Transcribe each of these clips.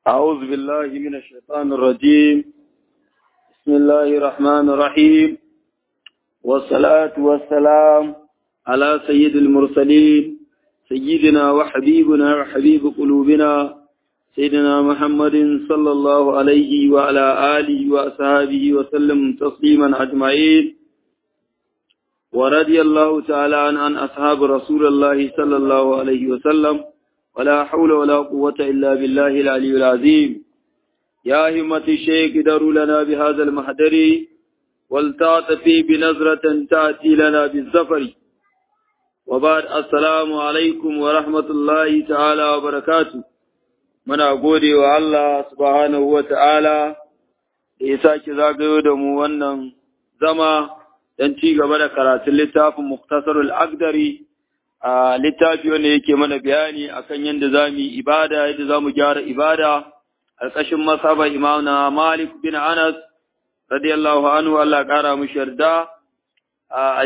أعوذ بالله من الشيطان الرجيم بسم الله الرحمن الرحيم والصلاة والسلام على سيد المرسلين سيدنا وحبيبنا وحبيب قلوبنا سيدنا محمد صلى الله عليه وعلى آله وأصحابه وسلم تسليما أجمعين ورضي الله تعالى عن عن أصحاب رسول الله صلى الله عليه وسلم ولا حول ولا قوة إلا بالله العلي العظيم يا همة الشيخ دروا لنا بهذا المحضر ولتعطفي بنظرة تأتي لنا بالزفر وبعد السلام عليكم ورحمة الله تعالى وبركاته muna gode wa Allah subhanahu wa ta'ala da ya sake zagayo da mu wannan zama don ci gaba da karatun littafin Muktasarul Agdari a littafi wanda yake mana bayani akan yadda za mu yi ibada, yadda za mu gyara ibada, ƙarƙashin masaba imamna Malik bin Anas, radiyallahu anhu Allah ƙara mu yarda a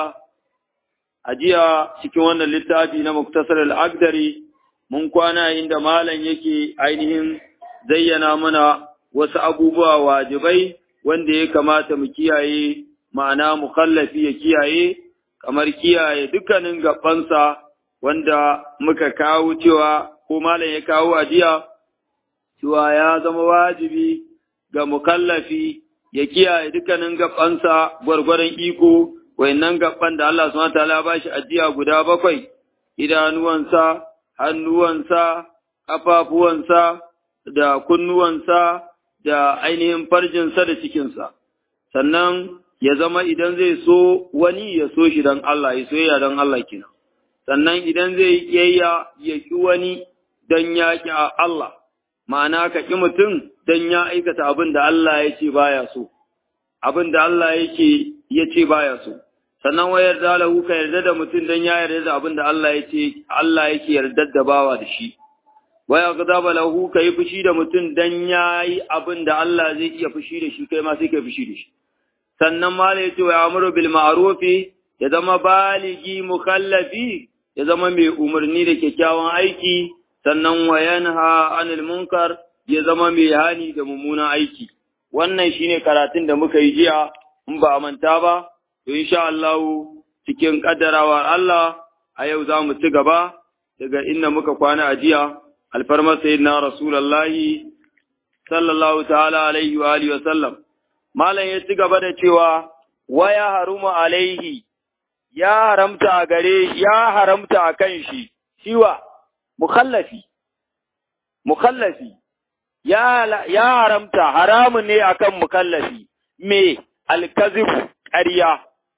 ajiya cikin wannan littafi na Muktasarul Agdari. mun kwana inda malam yake ainihin zayyana mana wasu abubuwa wajibai wanda ya kamata mu kiyaye ma'ana mukallafi ya kiyaye kamar kiyaye dukkanin gabansa wanda muka kawo cewa ko malam ya kawo ajiya cewa ya zama wajibi ga mukallafi ya kiyaye dukkanin gabansa gwargwaron iko wayannan gaban da Allah subhanahu wa ta'ala ba shi ajiya guda bakwai idanuwansa hannuwansa, ƙafafuwansa, da kunnuwansa, da ainihin farjinsa da cikinsa. Sannan ya zama idan zai so wani ya so shi don Allah, ya soyayya don Allah kina. Sannan idan zai ƙiyayya ya ƙi wani don ya ƙi Allah, ma'ana ka ƙi mutum don ya aikata abin da Allah ya ce baya so, abin da Allah yake ya ce baya so. sannan wa yarda lahu ka yarda da mutum dan ya yarda da abin da Allah ya ce Allah yake yarda da bawa da shi wa yaghdaba lahu ka yi fushi da mutum dan yayi abin da Allah zai iya fushi da shi kai ma sai ka fushi da shi sannan ma ya ce wa amru bil ma'ruf ya zama baligi mukallafi ya zama mai umarni da kyakkyawan aiki sannan wa yanha anil munkar ya zama mai hani da mummunan aiki wannan shine karatun da muka yi jiya in ba a manta ba to insha Allah cikin kaddarawar Allah a yau za mu ci gaba daga inda muka kwana a jiya alfarmar sayyidina rasulullahi sallallahu ta'ala alaihi wa alihi wa sallam malam ya ci gaba da cewa waya haruma alaihi ya haramta a gare ya haramta a kan shi shiwa mukhallafi mukhallafi ya ya haramta haramun ne akan mukallafi me alkazibu ƙarya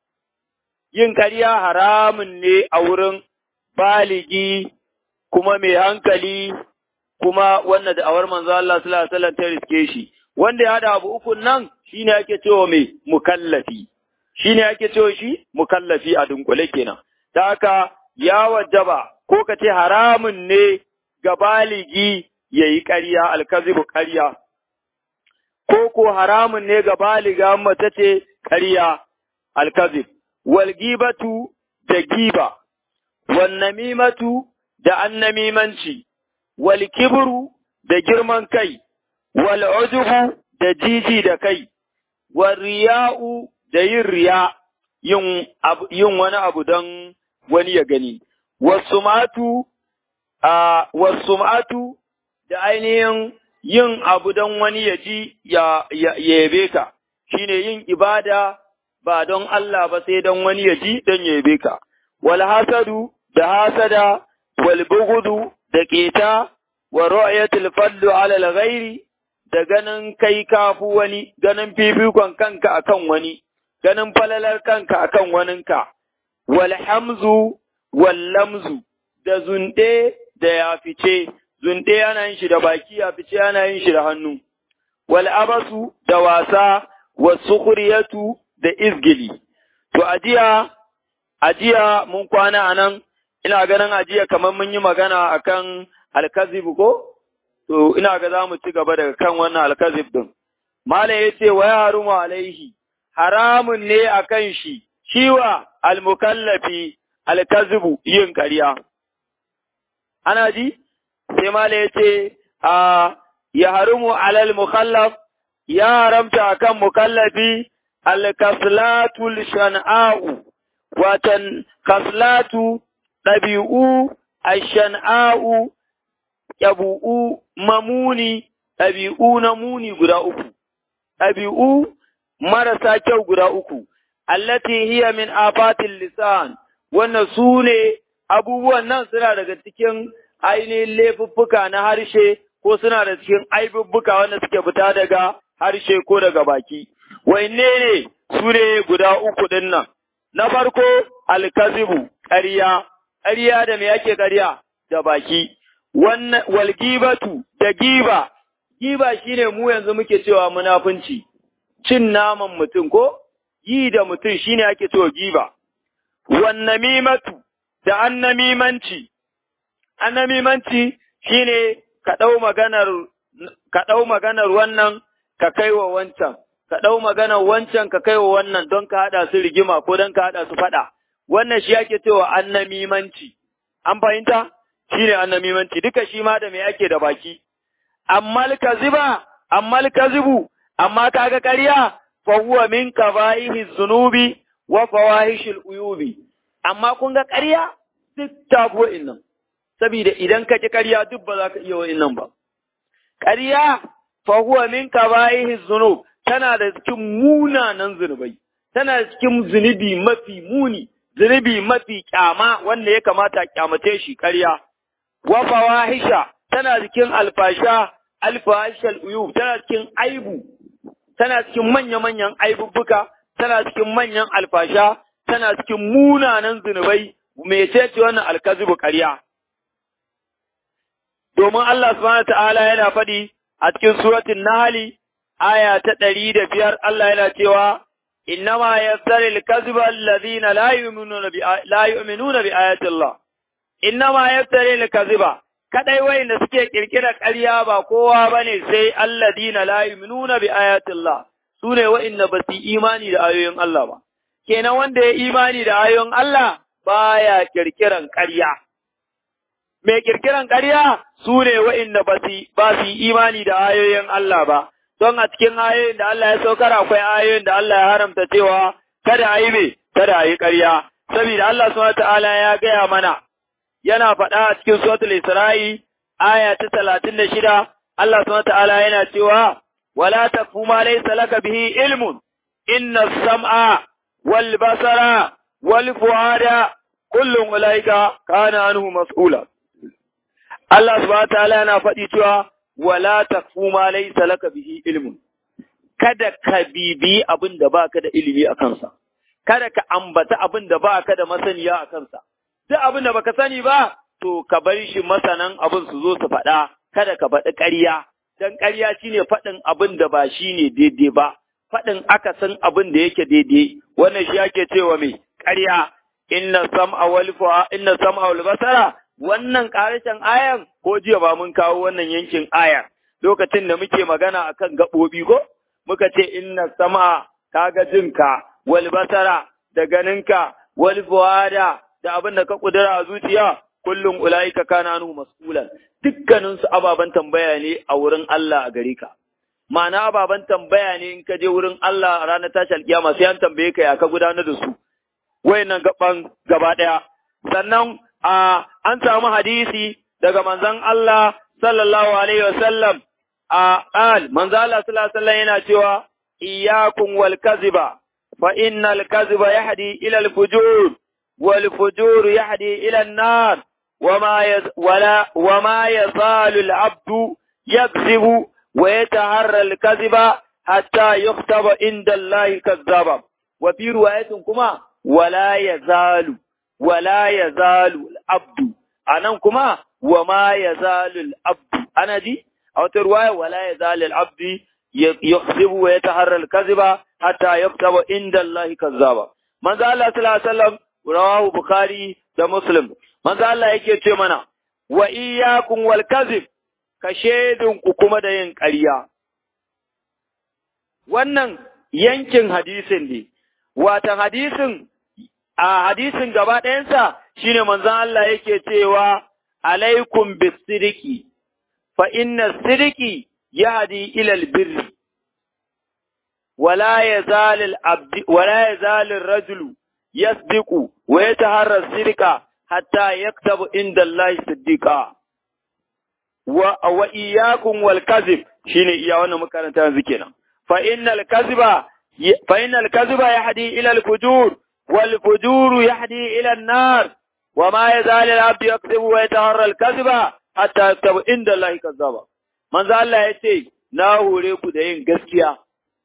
yin ƙarya haramun ne a wurin baligi kuma mai hankali kuma wanda da awar manzo Allah sallallahu alaihi wasallam ta riske shi wanda ya hada abu ukun nan shine ake cewa mai mukallafi shine ake cewa shi mukallafi a dunkule kenan da haka ya wajaba ko ka ce haramun ne ga baligi yayi ƙarya alkazibu ƙarya ko ko haramun ne ga baliga mace ce ƙarya alkazib wal gibatu da giba wal namimatu da annamimanci wal kibru da girman kai wal ujubu da jiji da kai wal riya'u da yin riya yin yin wani abu don wani ya gani wasumatu a wasumatu da ainihin yin abu don wani ya ji ya yabe ka shine yin ibada ba don Allah ba sai don wani ya ji don yabe ka, wal hasadu da hasada, wal bugudu da keta, wa ra'ayatul fadlu ala al-ghairi da ganin kai kafu wani, ganin fifikon kanka akan wani, ganin falalar kanka akan waninka, wal hamzu wal lamzu da zunde da yafice, zunde ana yin shi da baki yafice ana yin shi da hannu, wal abasu da wasa, wasu kuriyatu da izgili. To, ajiya, ajiya mun kwana a nan, ina ganin ajiya kamar mun yi magana a kan alkazib ko? To, ina ga za mu ci gaba daga kan wannan alkazib ɗin. Malam ya ce wa yarumu alaihi, haramun ne a kan shi, shiwa almukallafi alkazibu yin ƙarya. Ana ji? Sai Malam ya ce, a ya harumu alal mukallaf ya haramta akan mukallafi al-kaslatul shan'a'u watan kaslatu ɗabi'u ashan'a'u yabu'u mamuni ɗabi'u na muni guda uku ɗabi'u marasa kyau guda uku allati hiya min afatil lisan wannan su ne abubuwan nan suna daga cikin ainihin laifuffuka na harshe ko suna da cikin aibubbuka wanda suke fita daga harshe ko daga baki. Wanne ne su ne guda uku ɗin nan? Na farko alkazibu ƙarya, ƙarya da me yake ƙarya da baki. Wannan walgibatu da giba, giba shine mu yanzu muke cewa munafunci, cin naman mutum ko? Yi da mutum shine ake cewa giba. Wannamimatu da annamimanci, annamimanci shine ka ɗau maganar ka ɗau maganar wannan ka kai wa wancan, ka ɗau maganar wancan ka kai wa wannan don ka haɗa su rigima ko don ka haɗa su faɗa. Wannan shi ake cewa annamimanci. An fahimta? Shi ne annamimanci, duka shi ma da me ake da baki. Ammal kaziba, ammal kazibu, amma kaga ƙarya, fa huwa min kabaihi zunubi wa fawahishil uyubi. Amma kun ga ƙarya duk ta nan. saboda idan ka ƙi ƙarya duk ba za ka iya wa'in ba. Ƙarya fa huwa min kabaihi zunub tana da cikin munanan zunubai, tana da cikin zunubi mafi muni, zunubi mafi kyama wanda ya kamata kyamace shi ƙarya. Wa fawahisha tana cikin alfasha, alfahishal uyub tana cikin aibu, tana cikin manya-manyan aibubbuka, tana cikin manyan alfasha, tana cikin munanan zunubai, mecece wannan alkazibu ƙarya. domin Allah subhanahu ta'ala yana faɗi a cikin suratul Nahl aya ta ɗari da biyar Allah yana cewa innama yaftari al-kadhiba alladhina la yu'minuna bi la yu'minuna bi ayati Allah innama yaftari al-kadhiba kadai wayanda suke kirkira ƙarya ba kowa bane sai alladhina la yu'minuna bi ayati Allah sune wayanda ba su imani da ayoyin Allah ba kenan wanda ya imani da ayoyin Allah baya kirkiran ƙarya mai kirkiran ƙarya su ne wa'inda ba su yi imani da ayoyin Allah ba, don a cikin ayoyin da Allah ya saukar akwai ayoyin da Allah ya haramta cewa kada a yi mai, kada a yi ƙarya, saboda Allah subhanahu ta'ala ya gaya mana, yana faɗa a cikin suratul Isra'i, aya ta talatin da shida, Allah subhanahu ta'ala yana cewa, wala takfu ma laysa laka bihi ilmun, inna sam'a wal basara wal fuada kullum ulaika kana anhu mas'ula. Allah subhanahu ta'ala yana faɗi cewa wala takfu ma laysa laka bihi ilmun kada ka bibi abin da baka da ilimi a kansa kada ka ambata abin da baka da masaniya a kansa duk abin da baka sani ba to ka bar shi masanan abin su zo su faɗa kada ka faɗi ƙarya dan ƙarya shine faɗin abin da ba shine daidai ba faɗin aka san abin da yake daidai wannan shi ake cewa mai ƙarya inna sam'a wal fu'a inna sam'a wal basara wannan ƙarashen ayan ko jiya ba mun kawo wannan yankin aya lokacin da muke magana akan gaɓoɓi ko muka ce inna sama kaga jinka wal basara da ganinka wal fuada da abin da ka kudura a zuciya kullum ulaika kana anhu mas'ulan dukkanin su ababan tambaya ne a wurin Allah a gare ka ma'ana ababan tambaya ne in ka je wurin Allah a ranar tashi alkiyama sai an tambaye ka ya ka gudanar da su wayannan gaban gaba daya sannan a an samu hadisi daga manzon Allah sallallahu alaihi wasallam a qal manzon Allah sallallahu alaihi wasallam yana cewa iyyakum wal kaziba fa innal kaziba yahdi ila al fujur wal fujur yahdi ila an nar وما يز ولا وما يزال العبد يكذب ويتهرى الكذب حتى يكتب عند الله كذابا وفي رواية كما ولا يزال ولا يزال العبد anan kuma wa ma yazalu al-abd ana ji a wata ruwaya wala yazalu al-abd yukhzibu wa yataharra al-kadhiba hatta yaktaba inda Allah kazzaba manzo Allah sallallahu alaihi wasallam rawahu bukhari da muslim manzo Allah yake ce mana wa iyyakum wal kadhib ka shedun ku kuma da yin ƙarya wannan yankin hadisin ne watan hadisin a hadisin gaba ɗayansa shine manzon Allah yake cewa alaikum bisidiki fa inna sidiki yahdi ila albirri ولا يزال العبد ولا يزال الرجل يصدق ويتحرى الصدق حتى يكتب عند الله صديقا وإياكم والكذب شيني إيا وانا مكانتا ذكينا فإن الكذب فإن الكذب يهدي إلى الفجور والفجور يهدي إلى النار وما يزال العبد يكذب ويتحرى الكذب حتى يكتب عند الله كذابا من ذا الله يتي na hore ku da yin gaskiya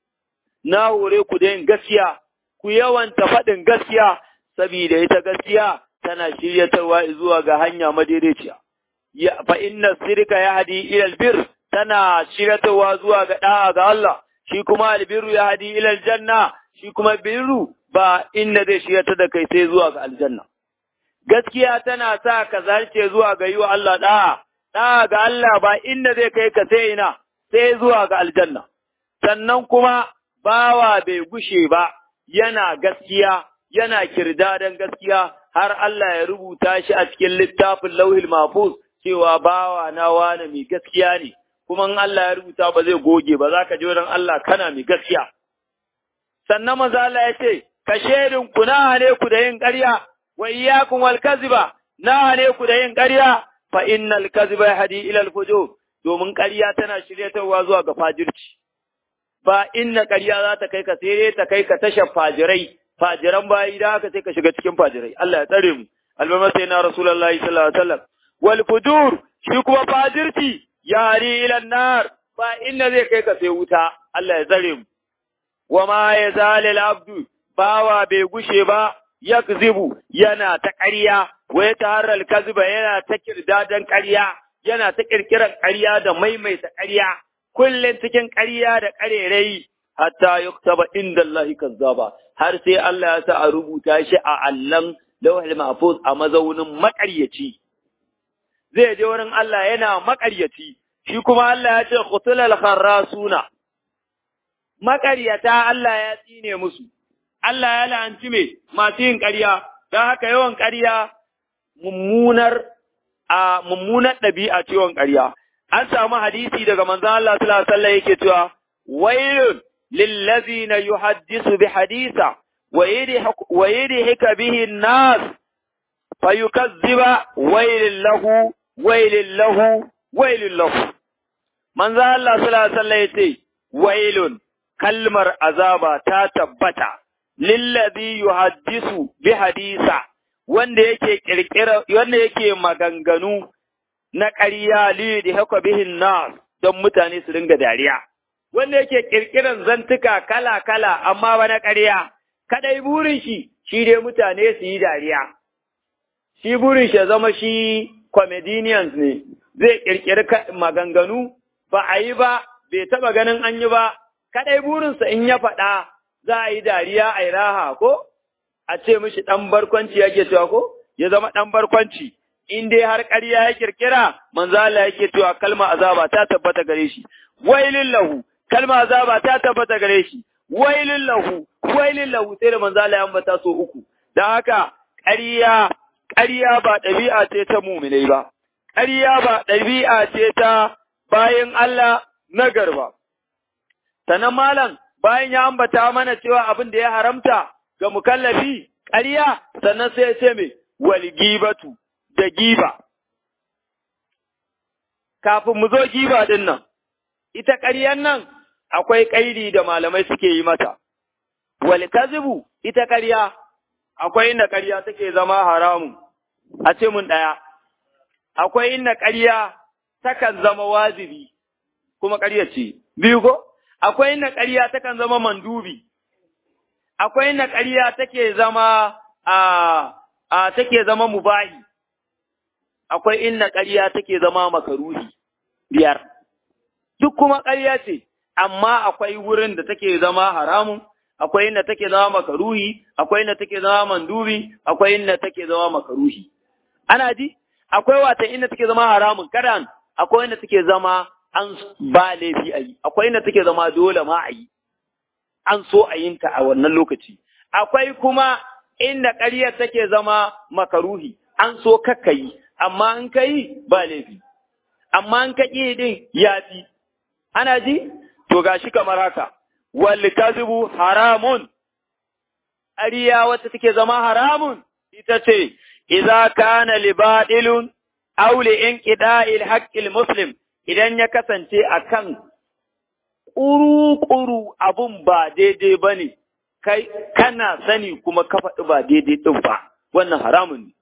na hore ku da yin gaskiya, ku yawanta faɗin gaskiya, saboda ita gaskiya tana shiryatarwa zuwa ga hanya madaidaiciya. Fa inna sirka ya hadi ilal bir tana shiryatarwa zuwa ga ɗa'a ga Allah, shi kuma albirru ya hadi ilal janna, shi kuma birru ba inna zai shiryatar da kai sai zuwa ga aljanna. Gaskiya tana sa ka zarce zuwa ga yi wa Allah ɗa'a, ɗa'a ga Allah ba inda zai kai ka sai ina, sai zuwa ga aljanna. Sannan kuma bawa bai gushe ba, yana gaskiya, yana kirdadan gaskiya, har Allah ya rubuta shi a cikin littafin lauhil mafuz cewa bawa na wane mai gaskiya ne, kuma in Allah ya rubuta ba zai goge ba za ka ji wurin Allah kana mai gaskiya. Sannan maza Allah ya ce, ka shedin ku na hane ku da yin ƙarya, wa iyakun wal kaziba, na hane ku da yin ƙarya, fa innal kaziba yahdi ila al fujur, domin ƙarya tana shiryatarwa zuwa ga fajirci. ba inna ƙarya za ta kai ka sai ta kai ka tashar fajirai fajiran bayi da haka sai ka shiga cikin fajirai Allah ya tsare mu albama sai na rasulullahi sallallahu alaihi wasallam wal fujur shi kuma fajirci yari ila nar ba inna zai kai ka sai wuta Allah ya tsare mu wa ma yazalil abdu bawa bai gushe ba yakzibu yana ta ƙarya wa ya taharral kaziba yana ta kirdadan ƙarya yana ta kirkiran ƙarya da maimaita ƙarya kullum cikin ƙarya da ƙarerai hatta yuktaba inda Allah kazzaba har sai Allah ya sa a rubuta shi a allan lawhul mahfuz a mazaunin maƙaryaci zai je wurin Allah yana maƙaryaci shi kuma Allah ya ce qutulal kharrasuna maƙaryata Allah ya tsine musu Allah ya la'anci me masu yin ƙarya don haka yawan ƙarya mummunar a mummunar ɗabi'a ce yawan ƙarya an samu hadisi daga manzon Allah sallallahu alaihi wasallam yake cewa wailun lillazina yuhaddisu bi hadisa wa yadhika bihi an-nas fayukazziba wailin lahu wailin lahu wailin lahu manzon Allah sallallahu alaihi wasallam yace wailun kalmar azaba ta tabbata lillazi yuhaddisu bi hadisa wanda yake kirkira wanda yake maganganu na ƙarya li da haka bihin nas don mutane su ringa dariya. Wanda yake ƙirƙiran zantuka kala-kala amma ba na ƙarya, kadai burin shi, shi dai mutane su yi dariya. Shi burin shi zama shi comedians ne, zai ƙirƙiri maganganu, ba a yi ba, bai taɓa ganin an yi ba, kadai burinsa in ya faɗa za a yi dariya a yi raha ko? A ce mishi ɗan barkwanci yake cewa ko? Ya zama ɗan barkwanci. in dai har ƙarya ya kirkira manzo Allah yake cewa kalma azaba ta tabbata gare shi wailin lahu kalma azaba ta tabbata gare shi wailin lahu wailin lahu sai da manzo Allah ya ambata so uku dan haka ƙarya ƙarya ba ɗabi'a ce ta mu'minai ba ƙarya ba ɗabi'a ce ta bayan Allah na garba sanan malam bayan ya ambata mana cewa abin da ya haramta ga mukallafi ƙarya sannan sai ya ce me wal gibatu da giba. Kafin mu zo giba ɗin nan, ita ƙaryan nan akwai ƙairi da malamai suke yi mata. Wal kazibu ita ƙarya, akwai inda ƙarya take zama haramu, a ce mun ɗaya. Akwai inda ƙarya takan zama wazibi, kuma ƙarya ce, biyu ko? Akwai inda ƙarya takan zama mandubi, akwai inda ƙarya take zama a, a take zama mubahi. akwai inna ƙarya take zama makaruhi biyar. Duk kuma ƙarya ce, amma akwai wurin da take zama haramun, akwai inda take zama makaruhi, akwai inda take zama mandubi, akwai inda take zama makaruhi. Ana ji? Akwai wata inda take zama haramun kadan, akwai inda take zama an ba laifi a yi, akwai inda take zama dole ma a yi. An so a yin ta a wannan lokaci. Akwai kuma inda ƙaryar take zama makaruhi, an so kakka yi, amma in ka yi ba laifi, amma in ka ƙi din ya fi, ana ji to gashi kamar haka wal kazibu haramun ariya wacce take zama haramun ita ce idza kana libadilun aw li inqida'il haqqil muslim idan ya kasance akan ƙuru-ƙuru abun ba daidai ba ne, kai kana sani kuma ka faɗi ba daidai ɗin ba, wannan haramun ne.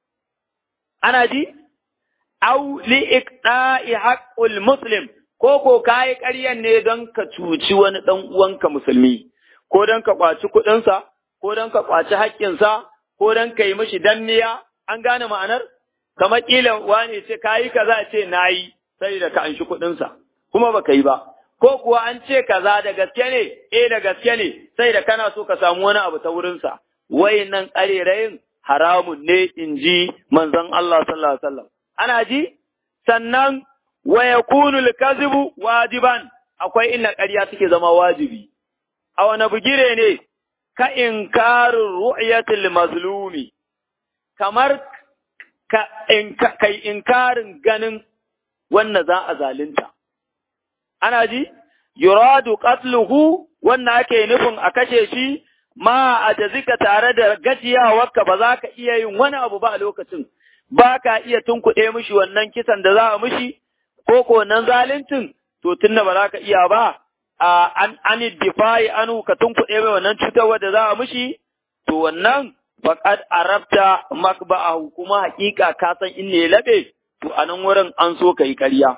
Ana ji? Au li'iqda'i haqqul muslim ko ko kayi ƙaryan ne don ka cuci wani ɗan uwanka musulmi, ko don ka ƙwaci kuɗinsa, ko don ka ƙwaci haƙƙinsa, ko don ka yi mishi danniya, an gane ma'anar? Kamar ƙila wane ce kayi kaza ce na yi, sai da ka anshi kuɗinsa, kuma baka yi ba. ko kuwa an ce kaza da gaske ne, eh da gaske ne, sai da kana so ka samu wani abu ta wurinsa, nan ƙarerayin haramun ne in ji manzon Allah sallallahu Alaihi wasallam. Ana ji? Sannan wa yakunu al-kazibu wajiban akwai inna ƙarya take zama wajibi. A wani bugire ne ka inkarin ru'yatul mazlumi kamar ka kai inkarin ganin wanda za a zalunta. ana ji, yuradu qatluhu wannan ake nufin a kashe shi ma a jazika tare da gajiyawarka ba za ka iya yin wani abu ba a lokacin, ba ka iya tunkuɗe mishi wannan kisan da za a mishi, ko ko wannan zaluncin, to tunda ba za ka iya ba, a an ani difayi anu ka tunkuɗe mai wannan cutarwa da za a mishi, to wannan faqad arabta makba'ahu kuma hakika ka san in ne labe, to a nan wurin an so ka yi ƙarya.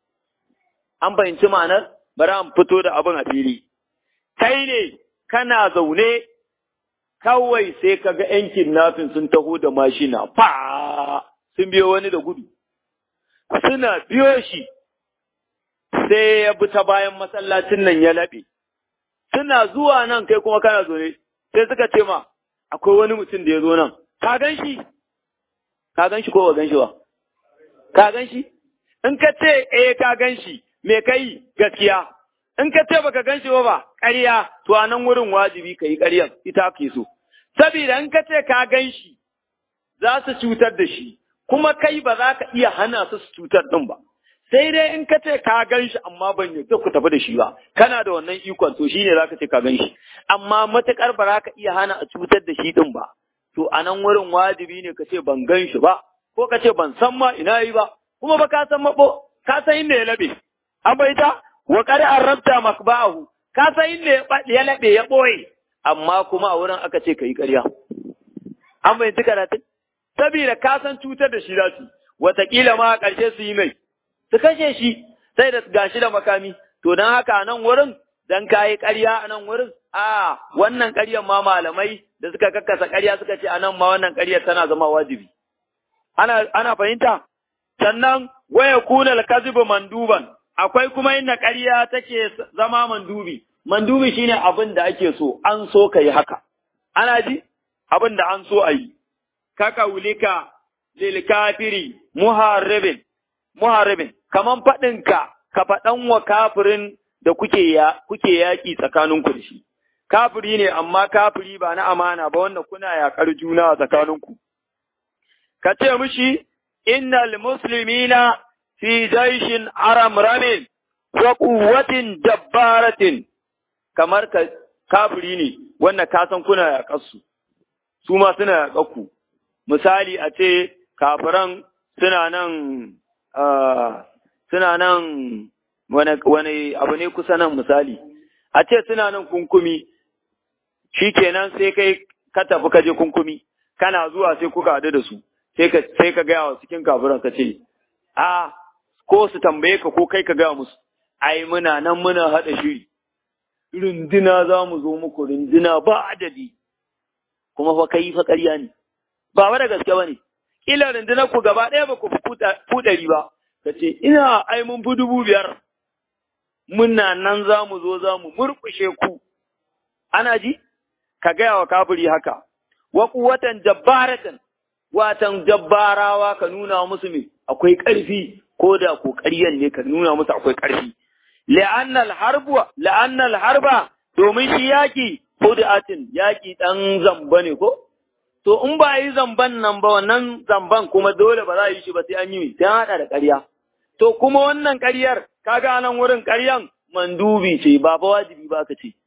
an fahimci ma'anar bari an fito da abin a fili. Kai ne kana zaune kawai sai ka ga ‘yan kidnapping sun taho da mashina, fa sun biyo wani da gudu. Suna biyo shi sai ya bi ta bayan masallacin nan ya laɓe. Suna zuwa nan kai kuma kana zaune, sai suka ce ma, akwai wani mutum da ya zo nan, ka gan shi? Ka gan shi ko ba gan shi ba? Ka gan shi? In ka ce, eh ka gan shi, me kai gaskiya in ka ce baka gan shi ba ƙarya to a nan wurin wajibi ka yi ƙaryan ita ke so saboda in ka ce ka gan shi za su cutar da shi kuma kai ba za ka iya hana su su cutar din ba sai dai in ka ce ka gan shi amma ban yadda ku tafi da shi ba kana da wannan ikon to shine za ka ce ka gan shi amma matukar ba za ka iya hana a cutar da shi din ba to a nan wurin wajibi ne ka ce ban gan shi ba ko ka ce ban san ma ina yi ba kuma ba ka san mabo ka san inda ya labe an bai ta wa qad arabta makba'ahu ka san inda ya labe ya boye amma kuma a wurin aka ce kai ƙarya an bai ta karatun saboda ka san cutar da shi za su wataƙila ma a ƙarshe su yi mai su kashe shi sai da gashi da makami to don haka nan wurin dan kayi ƙarya a nan wurin a wannan ƙaryar ma malamai da suka kakkasa ƙarya suka ce a nan ma wannan ƙaryar tana zama wajibi ana ana fahimta sannan waya kuna al-kadhibu manduban akwai kuma inda ƙarya take zama mandubi mandubi shine abin da ake so an so ka yi haka ana ji abin da an so a yi kaka wulika lil kafiri muharribin muharribin kaman faɗin ka ka faɗan wa kafirin da kuke ya kuke yaƙi tsakaninku da shi kafiri ne amma kafiri ba na amana ba wanda kuna yaƙar juna a tsakaninku ka ce mishi innal muslimina fi jaishin aramramin wa quwwatin dabbaratin kamar ka kafiri ne wanda ka san kuna yaƙar su su ma suna yaƙar ku misali a ce kafiran suna nan suna nan wani abu ne kusa nan misali a ce suna nan kunkumi shi kenan sai kai ka tafi ka je kunkumi kana zuwa sai kuka haɗu da su sai ka sai ka gaya wa cikin kafiran ka ce a ko su tambaye ka ko kai ka gaya musu ai muna nan muna haɗa shiri runduna za mu zo muku runduna ba adadi kuma fa kai fa ƙarya ne ba wa da gaske ba ne kila rundunar ku gaba ɗaya ba ku fi ɗari ba ka ce ina ai mun fi dubu biyar muna nan za mu zo za mu murƙushe ku ana ji ka gaya wa kafiri haka wa kuwatan jabbaratan watan jabbarawa ka nuna musu me akwai ƙarfi ko da ko ƙaryan ne ka nuna musu akwai ƙarfi la'annal harbu la'annal harba domin shi yaki hudatin yaki dan zamba ne ko to in ba yi zamban nan ba wannan zamban kuma dole ba za a yi shi ba sai an yi sai an hada da ƙarya to kuma wannan ƙaryar kaga nan wurin ƙaryan mandubi ce ba ba wajibi ba ka ce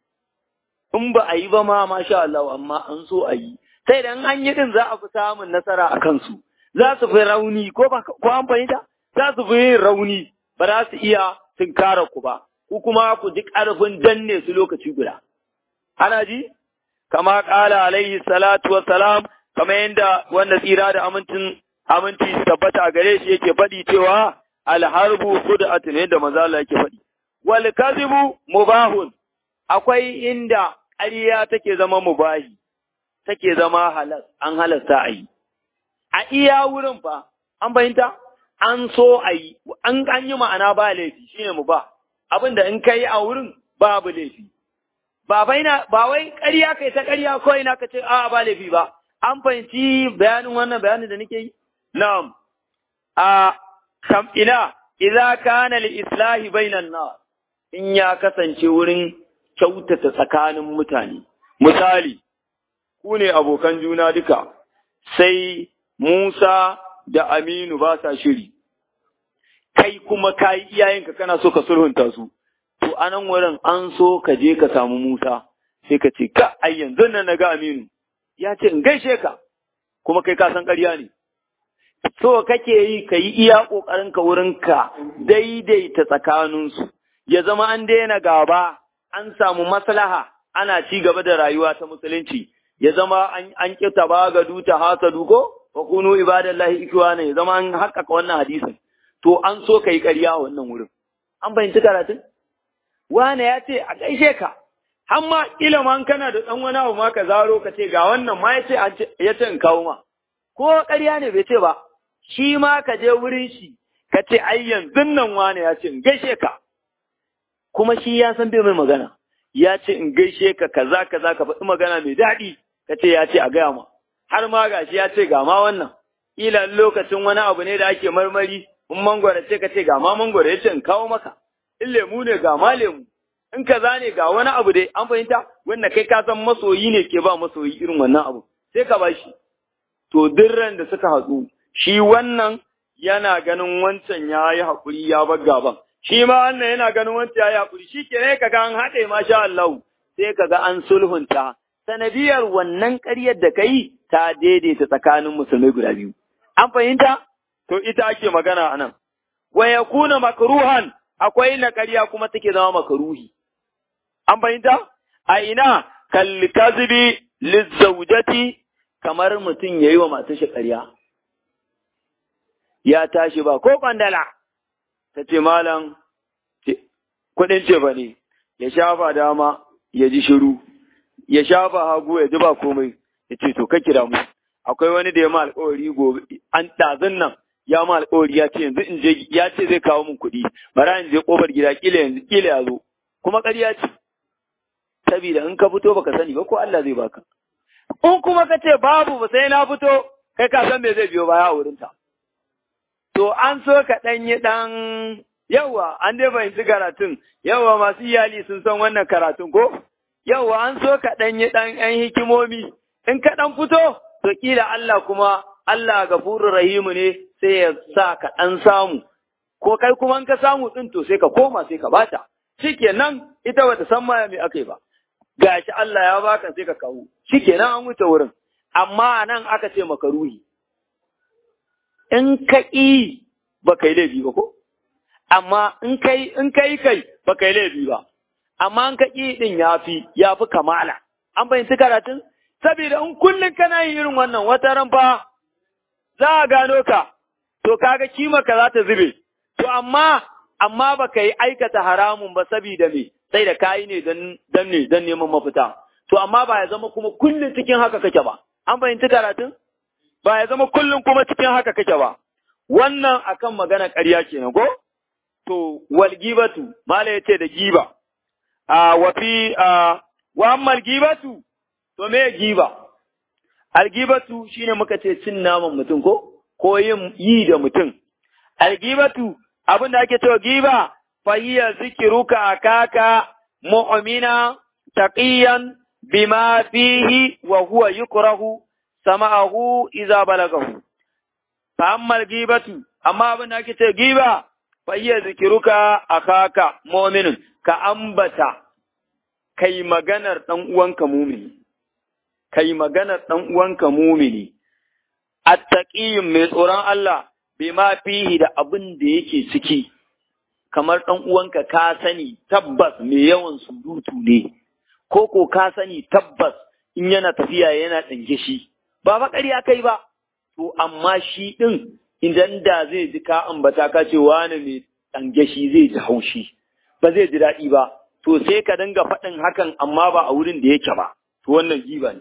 in ba a yi ba ma masha Allah amma an so a yi sai dan an yi din za a fi samun nasara a kansu za su fi rauni ko ba ko an fahimta za su fi yin rauni ba za su iya tunkara ku ba ku kuma ku ji ƙarfin danne su lokaci guda ana ji kama ƙala alaihi salatu wassalam kamar yadda wanda tsira da amincin aminci tabbata a gare shi yake faɗi cewa alharbu khud'atun yadda manzo Allah yake faɗi wal kadhibu mubahun akwai inda ƙarya take zama mubahi take zama halal an halasta a yi a iya wurin fa an fahimta an so a yi an an yi ma'ana ba laifi shine mubah abinda in kai a wurin babu laifi ba baina ba wai ƙarya kai ta ƙarya ko ina ka ce a ba laifi ba an fahimci bayanin wannan bayanin da nake yi na'am a kam ina idza kana li islahi bainan nas in ya kasance wurin kyautata tsakanin mutane misali ku ne abokan juna duka sai Musa da Aminu ba sa shiri kai kuma kai iyayenka kana so ka sulhunta su to anan wurin an so ka je ka samu Musa sai ka ce ka ai yanzu nan na ga Aminu ya ce in gaishe ka kuma kai ka san ƙarya ne so kake yi ka yi iya ƙoƙarin ka wurin ka daidaita tsakaninsu ya zama an daina gaba an samu maslaha ana ci gaba da rayuwa ta musulunci ya zama an an kita ba ga duta hasadu ko wa kunu ibadallahi ikwana ya zama an haƙƙaƙa wannan hadisin to an so kai ƙarya a wannan wurin an fahimci karatun wane ya ce a gaishe ka har ma iliman kana da ɗan wani abu ma ka zaro ka ce ga wannan ma ya ce ya ce in kawo ma ko ƙarya ne bai ce ba shi ma ka je wurin shi ka ce ai yanzu nan wane ya ce in gaishe ka kuma shi ya san bai mai magana ya ce in gaishe ka kaza kaza ka faɗi magana mai daɗi ka ce ya ce a gaya ma har ma gashi ya ce ga ma wannan ila lokacin wani abu ne da ake marmari in mangwara ce ka ce ga ma mangwara ya ce in kawo maka in lemu ne ga ma lemu in kaza ne ga wani abu dai an fahimta wanda kai ka san masoyi ne ke ba masoyi irin wannan abu sai ka bashi to dirran da suka hatsu shi wannan yana ganin wancan ya yi haƙuri ya bar gaban shi ma wannan yana ganin wancan ya yi haƙuri shi ke ne kaga an haɗe masha Allah sai kaga an sulhunta sanadiyar wannan ƙaryar da ka yi ta daidaita tsakanin musulmai guda biyu an fahimta to ita ake magana a nan wa yakuna makruhan akwai na ƙarya kuma take zama makaruhi an fahimta a ina kalli kazibi lizzawjati kamar mutum yayi wa matar shi ƙarya ya tashi ba ko kwandala ta ce malam kuɗin ce ba ne ya shafa dama ya ji shiru ya shafa hagu ya ji ba komai ya ce to ka kira mu akwai wani da ya ma alƙawari gobe an ɗazun nan ya ma alƙawari ya ce yanzu in je ya ce zai kawo min kuɗi bara in je ƙofar gida kila yanzu kila ya zo kuma ƙarya ce saboda in ka fito baka sani ba ko Allah zai baka in kuma ka ce babu ba sai na fito kai ka san me zai biyo baya a wurinta to an so ka ɗan yi ɗan yawa an dai fahimci karatun yawa masu iyali sun san wannan karatun ko yawa an so ka ɗan yi ɗan ƴan hikimomi in ka ɗan fito to kila Allah kuma Allah gafurur rahimu ne sai ya sa ka ɗan samu ko kai kuma in ka samu ɗin to sai ka koma sai ka bata shikenan ita bata san ma me aka yi ba gashi Allah ya baka sai ka kawo shikenan an wuce wurin amma nan aka ce maka ruhi in ka ƙi ba kai laifi ba ko amma in kai in kai kai ba kai laifi ba amma in ka ƙi din yafi yafi kamala an fahimci karatun saboda in kullum kana yin irin wannan wata ran fa za a gano ka to kaga kima ka za ta zube to amma amma ba ka yi aikata haramun ba saboda me sai da kayi ne dan ne dan neman mafita to amma ba ya zama kuma kullum cikin haka kake ba an fahimci karatun ba ya zama kullum kuma cikin haka kake ba wannan akan magana ƙarya kenan ko to wal gibatu mala yace da giba a wa fi a wa ammal gibatu to me giba al gibatu shine muka ce cin naman mutum ko ko yin yi da mutum al gibatu abin da ake cewa giba fa hiya zikruka akaka mu'mina taqiyan bima fihi wa huwa yukrahu sama'ahu idza balagahu fa amma gibatu amma abin da ake ce giba fa iya zikiruka akaka mu'minun ka ambata kai maganar dan uwanka mumini kai maganar dan uwanka mumini attaqiyyin mai tsoron Allah bima fihi da abin da yake ciki kamar dan uwanka ka sani tabbas mai yawan surutu ne ko ko ka sani tabbas in yana tafiya yana dange shi ba fa ƙarya kai ba to amma shi din idan da zai ji ka ambata ka ce wani mai dange shi zai ji haushi ba zai ji daɗi ba to sai ka dinga faɗin hakan amma ba a wurin da yake ba to wannan giba ne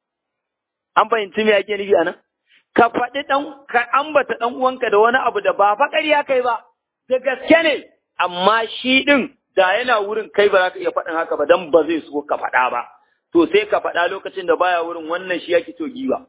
an fahimci me yake nufi anan ka faɗi ɗan ka ambata ɗan uwanka da wani abu da ba fa ƙarya kai ba da gaske ne amma shi ɗin da yana wurin kai ba za ka iya faɗin haka ba dan ba zai so ka faɗa ba to sai ka faɗa lokacin da baya wurin wannan shi yake to giba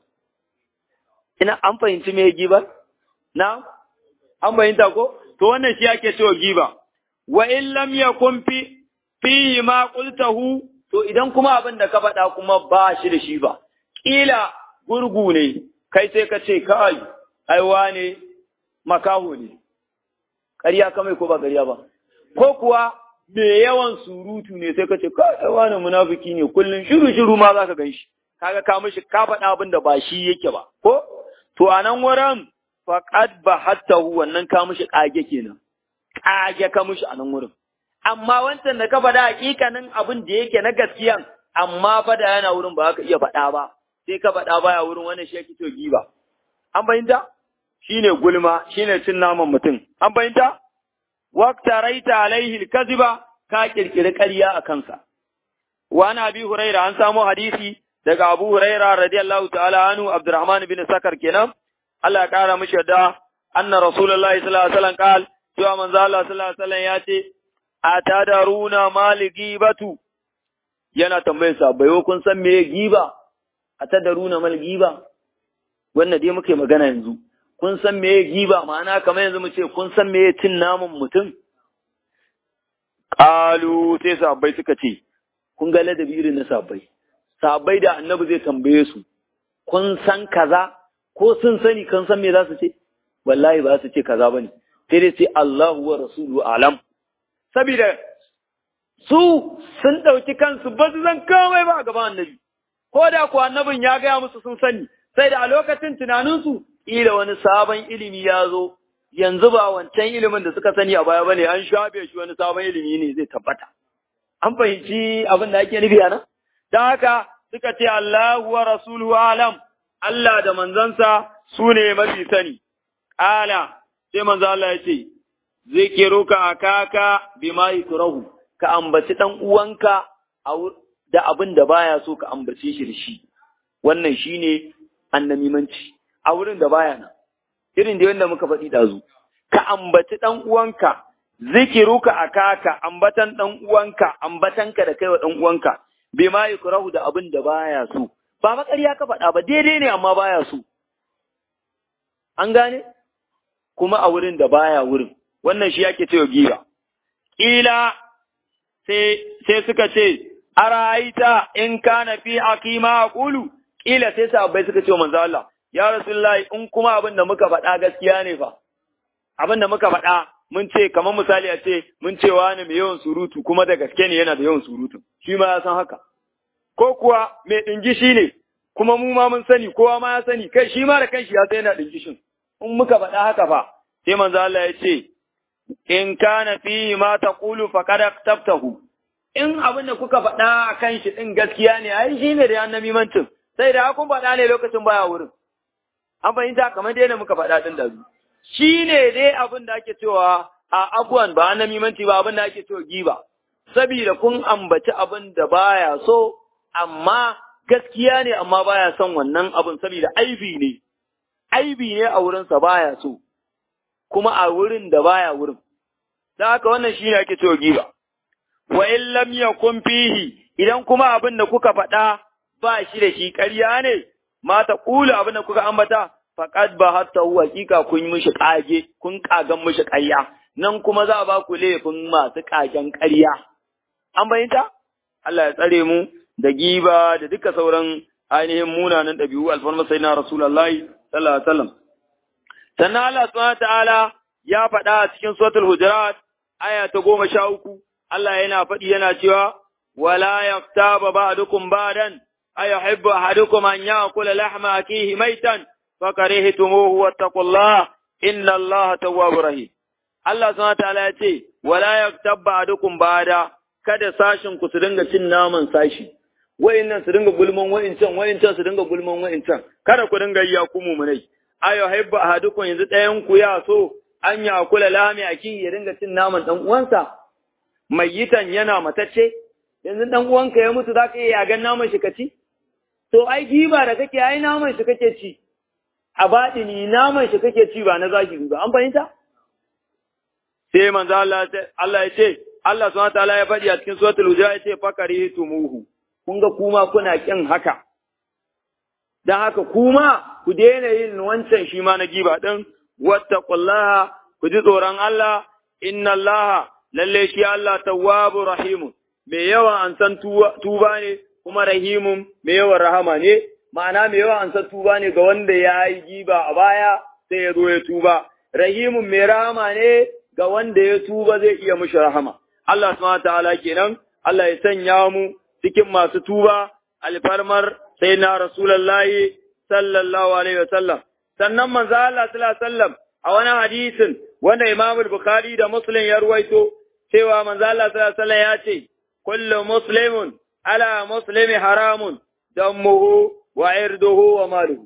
ina an fahimci me giba na an fahimta ko to wannan shi yake to giba wa in lam yakun fi fihi ma qultahu to idan kuma abin da ka faɗa kuma ba shi da shi ba kila gurgu ne kai sai ka ce kai ai wane makaho ne ƙarya ka mai ko ba ƙarya ba ko kuwa me yawan surutu ne sai ka ce kai ai wane munafiki ne kullun shiru shiru ma zaka gan shi kaga ka mishi ka faɗa abin da ba shi yake ba ko to a nan wurin faqad bahattahu wannan ka mishi kage kenan kage ka mishi a nan wurin amma wancan da ka faɗa hakikanin abin da yake na gaskiyan amma fa da yana wurin ba ka iya faɗa ba sai ka faɗa baya wurin wannan shi yake to giba an bayyanta shine gulma shine cin naman mutum an bayyanta waqtaraita alaihi alkaziba ka kirkiri ƙarya a kansa wa ana bi huraira an samu hadisi daga abu huraira radiyallahu ta'ala anhu abdurrahman bin sakar kenan Allah ya kara mishi da anna rasulullahi sallallahu alaihi wasallam qal cewa manzo Allah sallallahu alaihi wasallam ya ce atadaruna mal gibatu yana tambayar sa bai kun san me giba atadaruna mal giba wannan dai muke magana yanzu kun san me giba ma'ana kamar yanzu mu ce kun san me cin namun mutum qalu sai sahabbai suka ce kun ga ladabi irin na sahabbai sahabbai da annabi zai tambaye su kun san kaza ko sun sani kan san me za su ce wallahi ba su ce kaza bane sai dai sai Allahu wa rasuluhu alam saboda su sun ɗauki kansu ba su zan komai ba a gaban annabi ko da kuwa annabin ya gaya musu sun sani sai da a lokacin tunaninsu ƙila wani sabon ilimi ya zo yanzu ba wancan ilimin da suka sani a baya bane an shafe shi wani sabon ilimi ne zai tabbata an fahimci abin da ake nufi a nan don haka suka ce Allahu wa rasuluhu alam Allah da manzansa su ne mafi sani ala sai manzo Allah ya ce zikiruka akaka bima yukrahu ka ambaci dan uwanka da abin da baya so ka ambace shi da shi wannan shine annamimanci a wurin da baya nan irin da wanda muka faɗi dazu ka ambaci dan uwanka zikiruka akaka ambatan dan uwanka ambatanka da kai wa dan uwanka bima yukrahu da abin da baya so ba makariya ka faɗa ba daidai ne amma baya so an gane kuma a wurin da baya wurin wannan shi yake cewa giba kila sai sai suka ce araita in kana fi aqima aqulu kila sai sahabbai suka ce manzo Allah ya rasulullahi in kuma abin da muka faɗa gaskiya ne fa abin da muka faɗa mun ce kamar misali a ce mun ce wani mai yawan surutu kuma da gaske ne yana da yawan surutu shi ma ya san haka ko kuwa mai ɗingishi ne kuma mu ma mun sani kowa ma ya sani kai shi ma da kanshi ya san yana ɗingishin in muka faɗa haka fa sai manzo Allah ya ce in kana fi ma taqulu faqad tabtahu in abin da kuka faɗa a kan shi ɗin gaskiya ne ai shi ne da annabi mancin sai da kun faɗa ne lokacin baya wurin an fahimta kamar dai da muka faɗa ɗin da shi ne dai abin da ake cewa a abuwan ba annabi manci ba abin da ake cewa giba saboda kun ambaci abin da baya so amma gaskiya ne amma baya son wannan abin saboda aibi ne aibi ne a wurinsa baya so kuma a wurin da baya wurin dan haka wannan shine ake cewa giba wa in lam yakun fihi idan kuma abin da kuka faɗa ba shi da shi ƙarya ne ma ta kula abin da kuka ambata faqad ba hatta huwa hakika kun yi mishi kage kun kagan mishi ƙarya nan kuma za a ba ku laifin masu kagen ƙarya an bayyanta Allah ya tsare mu da giba da duka sauran ainihin munanan ɗabi'u alfarma sai na rasulullahi sallallahu alaihi wasallam sannan Allah subhanahu ta'ala ya faɗa a cikin suratul hujurat aya ta goma sha uku Allah yana faɗi yana cewa wala yaftaba ba'dukum ba'dan ayuhibbu ahadukum an ya'kula lahma akihi maitan fakarihtumuhu wattaqullaha inna Allaha tawwabur rahim Allah subhanahu ta'ala ya ce wala yaktab ba'dukum ba'da kada sashin ku su dinga cin naman sashi wa'innan su dinga gulman wa'incan wa'incan su dinga gulman wa'incan kada ku dinga yi ku mumunai ayo haibba ahadukum yanzu ɗayan ku ya so an ya kula lami aki ya dinga cin naman dan uwansa mayitan yana matacce yanzu dan uwanka ya mutu zaka iya yagan naman shi kaci to ai giba da kake ai naman shi kake ci a baɗini naman shi kake ci ba na zahiri ba an fahimta sai manzo Allah Allah ya ce Allah subhanahu wataala ya faɗi a cikin suratul hujurat ya ce fakari tumuhu kun ga kuma kuna kin haka dan haka kuma ku daina yin wancan shi ma na giba din wattaqullaha ku ji tsoron Allah inna Allah lalle shi Allah tawwabu rahimun mai yawan an san tuba ne kuma rahimun mai yawan rahama ne ma'ana mai yawan an san tuba ne ga wanda ya yi giba a baya sai ya zo ya tuba rahimun mai rahama ne ga wanda ya tuba zai iya mishi rahama Allah subhanahu ta'ala kenan Allah ya sanya mu cikin masu tuba alfarmar sai na rasulullahi sallallahu alaihi wasallam sannan manzo Allah sallallahu alaihi wasallam a wani hadisin wanda Imam Bukhari da Muslim ya ruwaito cewa manzo Allah sallallahu alaihi wasallam ya ce kullu muslimun ala muslimi haramun damuhu wa irduhu wa maluhu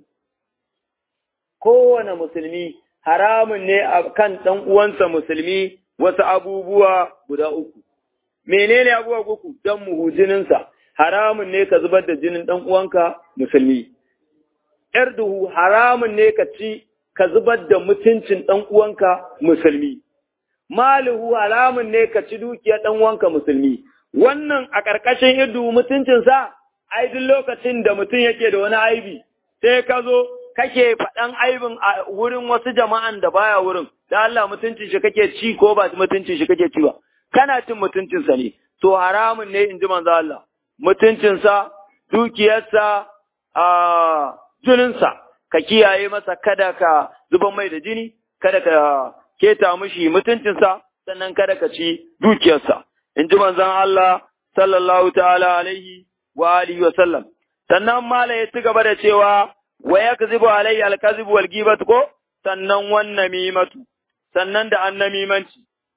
kowane musulmi haramun ne a kan ɗan uwansa musulmi wasu abubuwa guda uku. Menene abubuwa uku don muhu jininsa, haramun ne ka zubar da jinin ɗan uwanka musulmi. ‘Yarduhu haramun ne ka ci ka zubar da mutuncin ɗan uwanka musulmi. Maluhu haramun ne ka ci dukiyar ɗan uwanka musulmi. Wannan a ƙarƙashin irdu mutuncinsa, ai duk lokacin da mutum yake da wani aibi, sai ka zo kake faɗan aibin a wurin wasu jama'an da baya wurin, da Allah mutuncin shi kake ci ko ba mutuncin shi kake ci ba, kana cin mutuncinsa ne, to haramun ne in ji manzo Allah, mutuncinsa, dukiyarsa, a jininsa, ka kiyaye masa kada ka zuban mai da jini, kada ka keta mishi mutuncinsa, sannan kada ka ci dukiyarsa. In ji manzon Allah sallallahu ta'ala alaihi wa alihi wa sallam. Sannan mala ya ci gaba da cewa wa yakzibu alayya alkazib wal ghibatu ko sannan wannan mimatu sannan da annamimanci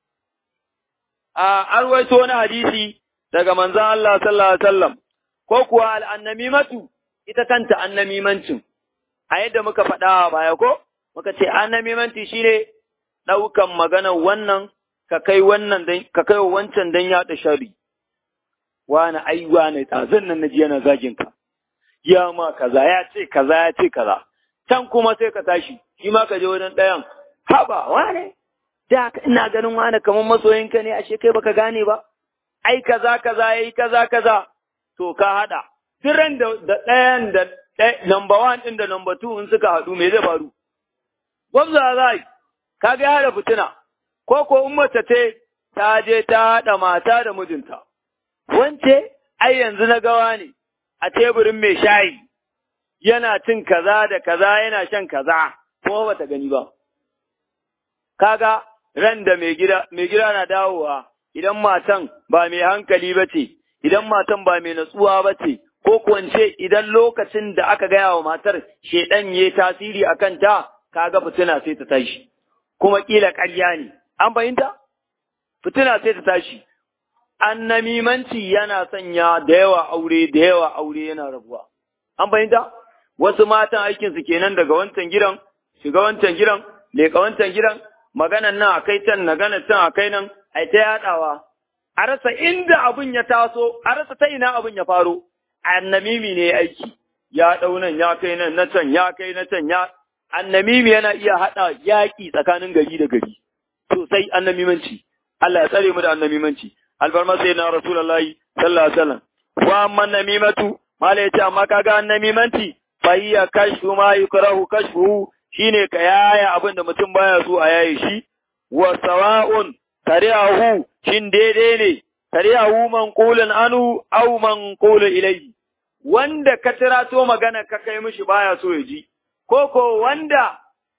a arwaito wani hadisi daga manzon Allah sallallahu alaihi wasallam ko kuwa al annamimatu ita kanta annamimancin a yadda muka faɗa baya ko muka ce annamimanci shine ɗaukan maganar wannan ka kai wannan dan ka kai wancan dan yaɗa shari wani ai wani tsazan nan naji yana zagin ka ya ma kaza ya ce kaza ya ce kaza can kuma sai ka tashi shi ma ka je wajen ɗayan haba wane da ina ganin wane kamar masoyinka ne ashe kai baka gane ba ai kaza kaza yayi kaza kaza to ka hada tiran da ɗayan da number one ɗin da number two in suka haɗu me zai faru gwamza za yi ka ga ya fitina ko ko in mace ce ta je ta haɗa mata da mijinta wance ai yanzu na gawa ne a teburin mai shayi yana cin kaza da kaza yana shan kaza kuma bata gani ba kaga ran da mai gida mai gida na dawowa idan matan ba mai hankali ba ce idan matan ba mai natsuwa ba ce ko kwance idan lokacin da aka gaya wa matar shedan yayi tasiri a kanta kaga fitina sai ta tashi kuma kila ƙarya ne an fahimta fitina sai ta tashi annamimanci yana sanya da yawa aure da yawa aure yana rabuwa an fahimta wasu matan aikin su kenan daga wancan gidan shiga wancan gidan leka wancan gidan maganan nan akai can magana can akai nan ai ta yadawa a rasa inda abun ya taso a rasa ta ina abun ya faro annamimi ne aiki ya dau nan ya kai nan na can ya kai na can ya annamimi yana iya hada yaki tsakanin gari da gari sosai annamimanci Allah ya tsare mu da annamimanci albarma sai na rasulullahi sallallahu alaihi wasallam wa amma namimatu mala yace amma kaga annamimanci fa hiya kashfu ma yukrahu kashfu shine ka yaya abin da mutum baya so a yaye shi wa sawa'un tari'ahu shin daidai ne tari'ahu manqulun anu aw manqulun ilayhi wanda ka tirato magana ka kai mishi baya so ya ji ko ko wanda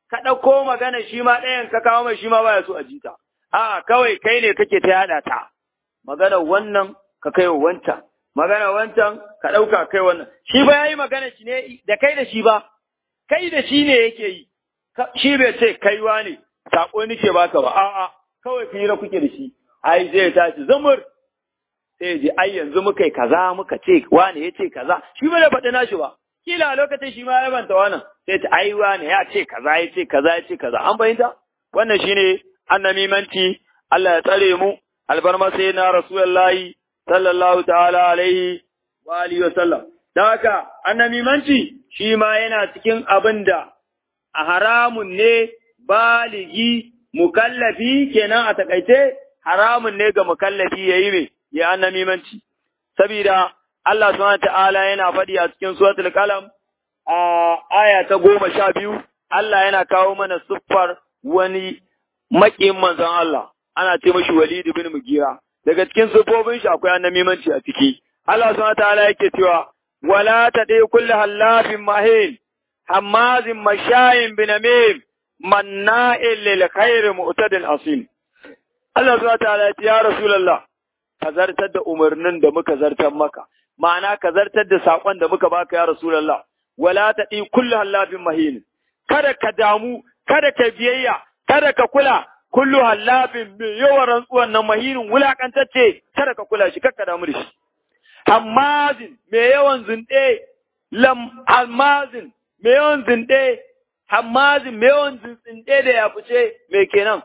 ka ɗauko magana shi ma ɗayan ka kawo mai shi ma baya so a jita. A kawai kai ne kake ta yaɗa ta. Magana wannan ka kai wa wancan. Magana wancan ka ɗauka kai wannan. Shi ba ya yi magana shi ne da kai da shi ba. Kai da shi ne yake yi. Shi bai ce kaiwa ne. Saƙo nike baka ba. A'a kawai fira kuke da shi. Ai zai tashi zamur. Sai ji ai yanzu muka yi kaza muka ce wane ya ce kaza. Shi ba da faɗi nashi ba. kila a lokacin shi ma ya banta wannan sai ta aiwa ne ya ce kaza ya ce kaza ya ce kaza an fahimta wannan shine annamimanci Allah ya tsare mu albarma sai na rasulullahi sallallahu ta'ala alaihi wa alihi wa sallam dan haka annamimanci shi ma yana cikin abin da a haramun ne baligi mukallafi kenan a takaice haramun ne ga mukallafi yayi me ya annamimanci sabida Allah subhanahu ta'ala yana faɗi a cikin suratul qalam a aya ta goma sha biyu Allah yana kawo mana siffar wani maƙin manzon Allah ana ce mashi Walid bin Mugira daga cikin siffofin shi akwai annamimanci a ciki Allah subhanahu ta'ala yake cewa wala tadi kulli hallafin mahin hammazin mashayin binamim manna'il lil khair mu'tadin asim Allah subhanahu ta'ala ya ce ya rasulullah ka zartar da umarnin da muka zartar maka ma'ana ka zartar da saƙon da muka baka ya Rasulallah, wala ta ɗi kullu hallafin mahin, kada ka damu, kada ka biyayya, kada ka kula, kullu hallafin mai yawan rantsuwan nan mahinin wulaƙantacce, kada ka kula shi, kada ka damu da shi. Hammazin mai yawan zunɗe, lam hammazin mai yawan zunɗe, hammazin mai yawan zunɗe da ya fice, mai kenan.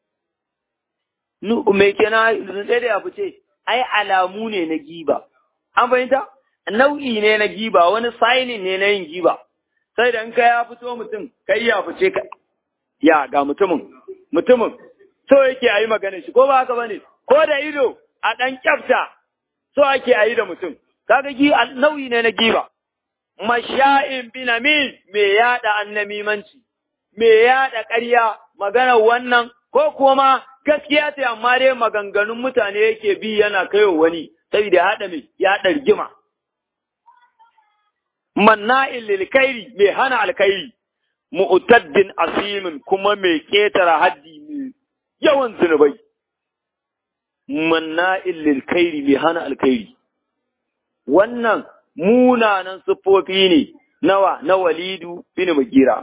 Mai kenan zunɗe da ya fice, ai alamu ne na giba. An fahimta? Nau'i ne na giba, wani sainin ne na yin giba. Sai da in ka ya fito mutum, kai ya fice ka. Ya ga mutumin, mutumin, so yake a yi magana shi, ko ba haka ba ne, ko da ido a ɗan kyafta, so ake a yi da mutum. Kaga gi nau'i ne na giba. Masha'in binamin me yaɗa annamimanci, me yaɗa ƙarya, magana wannan, ko kuma gaskiya ce amma dai maganganun mutane yake bi yana kaiwa wani. saboda ya haɗa mai ya haɗa rigima. Manna'in lilkairi mai hana alkairi, mu'taddin asimin kuma mai ƙetara haddi mai yawan zunubai. Manna'in lilkairi mai hana alkairi. Wannan munanan siffofi ne nawa na walidu bin mugira.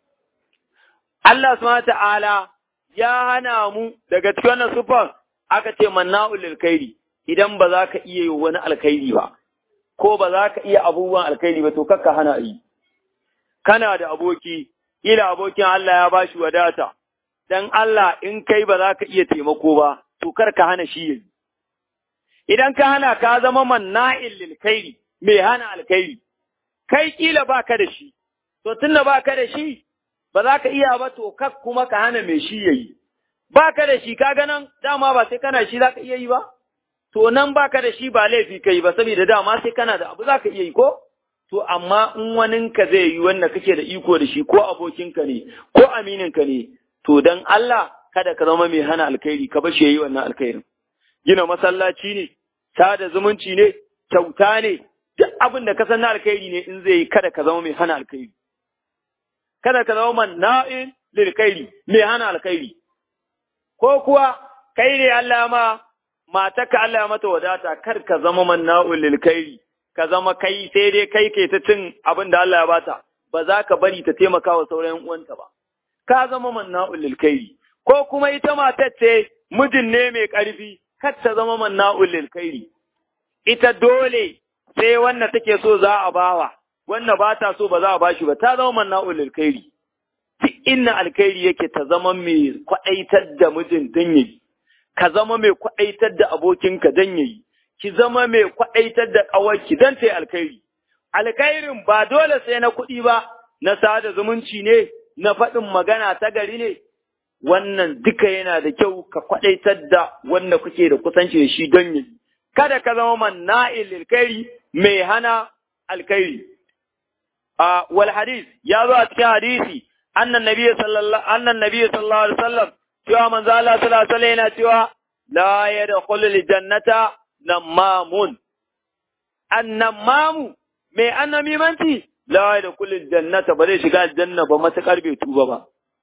Allah subhanahu ta'ala ya hana mu daga cikin wannan siffan aka ce manna'ul lilkairi. idan ba za ka iya yi wani alkhairi ba, ko ba za ka iya abubuwan alkhairi ba, to kakka hana yi. Kana da aboki, ila abokin Allah ya ba shi wadata, don Allah in kai ba za ka iya taimako ba, to kar ka hana shi yi. Idan ka hana ka zama manna'in lilkairi, mai hana alkhairi, kai kila ba ka da shi, to tun da ba ka da shi, ba za ka iya ba, to kak kuma ka hana mai shi yayi. Ba ka da shi, ka ganan dama ba sai kana shi za ka iya yi ba? to nan baka da shi ba laifi kai ba saboda dama sai kana da abu zaka iya yi ko to amma in waninka zai yi wanda kake da iko da shi ko abokinka ne ko amininka ne to dan Allah kada ka zama mai hana alkhairi ka bashi yayi wannan alkhairin gina masallaci ne sada zumunci ne kyauta ne duk abin da ka san na alkhairi ne in zai yi kada ka zama mai hana alkhairi kada ka zama manna'in lil khairi mai hana alkhairi ko kuwa kai ne Allah ma matarka Allah ya mata wadata kar ka zama manna'ul lil kairi ka zama kai sai dai kai ke ta cin abin da Allah ya bata ba za ka bari ta taimaka wa sauran uwanta ba ka zama manna'ul lil kairi ko kuma ita matar ce mijin ne mai ƙarfi kar ta zama manna'ul lil kairi ita dole sai wanda take so za a bawa wanda ba ta so ba za a bashi ba ta zama manna'ul lil kairi duk inna alkhairi yake ta zama mai kwaɗaitar da mijin dan yayi ka zama mai kwaɗaitar da abokinka don yayi, ki zama mai kwaɗaitar da ƙawarki don ta yi alkhairi. Alkhairin ba dole sai na kuɗi ba, na sada zumunci ne, na faɗin magana ta gari ne, wannan duka yana da kyau ka kwaɗaitar da wanda kuke da kusanci da shi don yayi. Kada ka zama manna'il alkhairi mai hana alkhairi. A wal hadis ya zo a cikin hadisi annan nabiyyi sallallahu annan nabiyyi sallallahu alaihi wasallam cewa manzo Allah sallallahu alaihi yana cewa la yadkhulul jannata namamun annamamu mai annamimanci la yadkhulul jannata ba zai shiga aljanna ba matakar bai tuba ba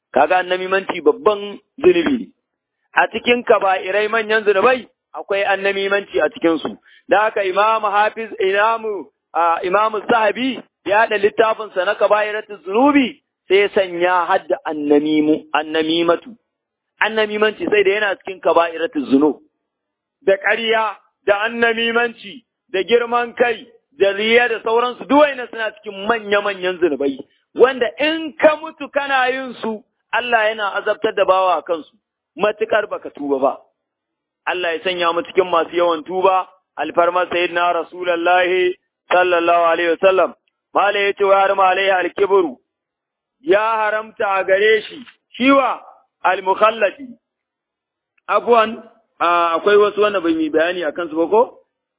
kaga annamimanci babban zunubi ne a cikin kaba'irai manyan zunubai akwai annamimanci a cikin su da haka imamu hafiz imamu imamu zahabi ya da littafin sa na kaba'iratu zunubi sai sanya hadda annamimu annamimatu annamimanci sai da yana cikin kaba'iratu zunub da ƙarya da annamimanci da girman kai da riya da sauransu duwaina suna cikin manya-manyan zunubai wanda in ka mutu kana yin su Allah yana azabtar da bawa a kansu matukar baka tuba ba Allah ya sanya mu cikin masu yawan tuba alfarma sayyidina rasulullahi sallallahu alaihi wasallam mala yace wa har malai alkibru ya haramta a gare shi shiwa almukhallati abuwan akwai wasu wanda bai yi bayani akan su ba ko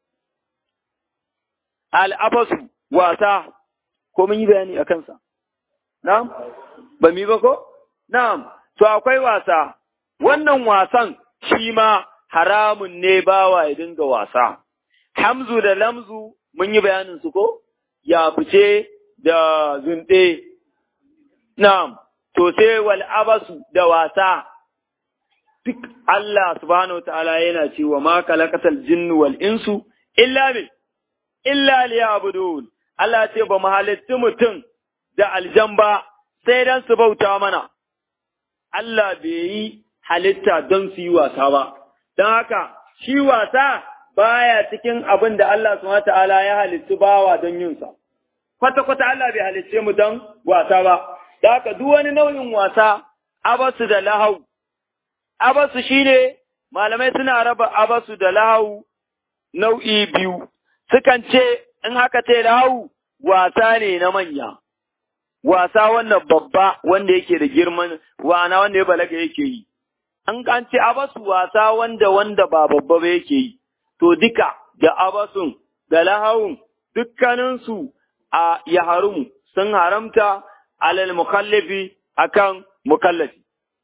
al'abasu wasa, ko mun yi bayani a kansa? Na'am? Ba mi ba ko? Na'am, to akwai wasa, wannan wasan shi ma haramun ne bawa ya dinga wasa. Hamzu da lamzu mun yi bayanin su ko? Ya fice da zunɗe. Na'am, to sai wal abasu da wasa. Duk Allah subhanahu wa ta'ala yana cewa ma kalakatal jinnu wal insu illa bil illa liyabudun Allah ce ba mu halitti mutum da aljan ba sai dan su bauta mana Allah bai yi halitta don su yi wasa ba don haka shi wasa baya cikin abin da Allah subhanahu ta'ala ya halittu bawa don yin sa kwata kwata Allah bai halicce mu don wasa ba don haka duk wani nau'in wasa abasu da lahau abasu shine malamai suna raba abasu da lahau nau'i biyu sukan ce in haka ce lahu wasa ne na manya, wasa wannan babba wanda yake da girman wana wanda ya balaga yake yi, an kan ce abasu wasa wanda wanda ba babba ba yake yi, to duka da abasun da lahawun dukkaninsu a ya harumu sun haramta alal mukallafi akan mukallafi.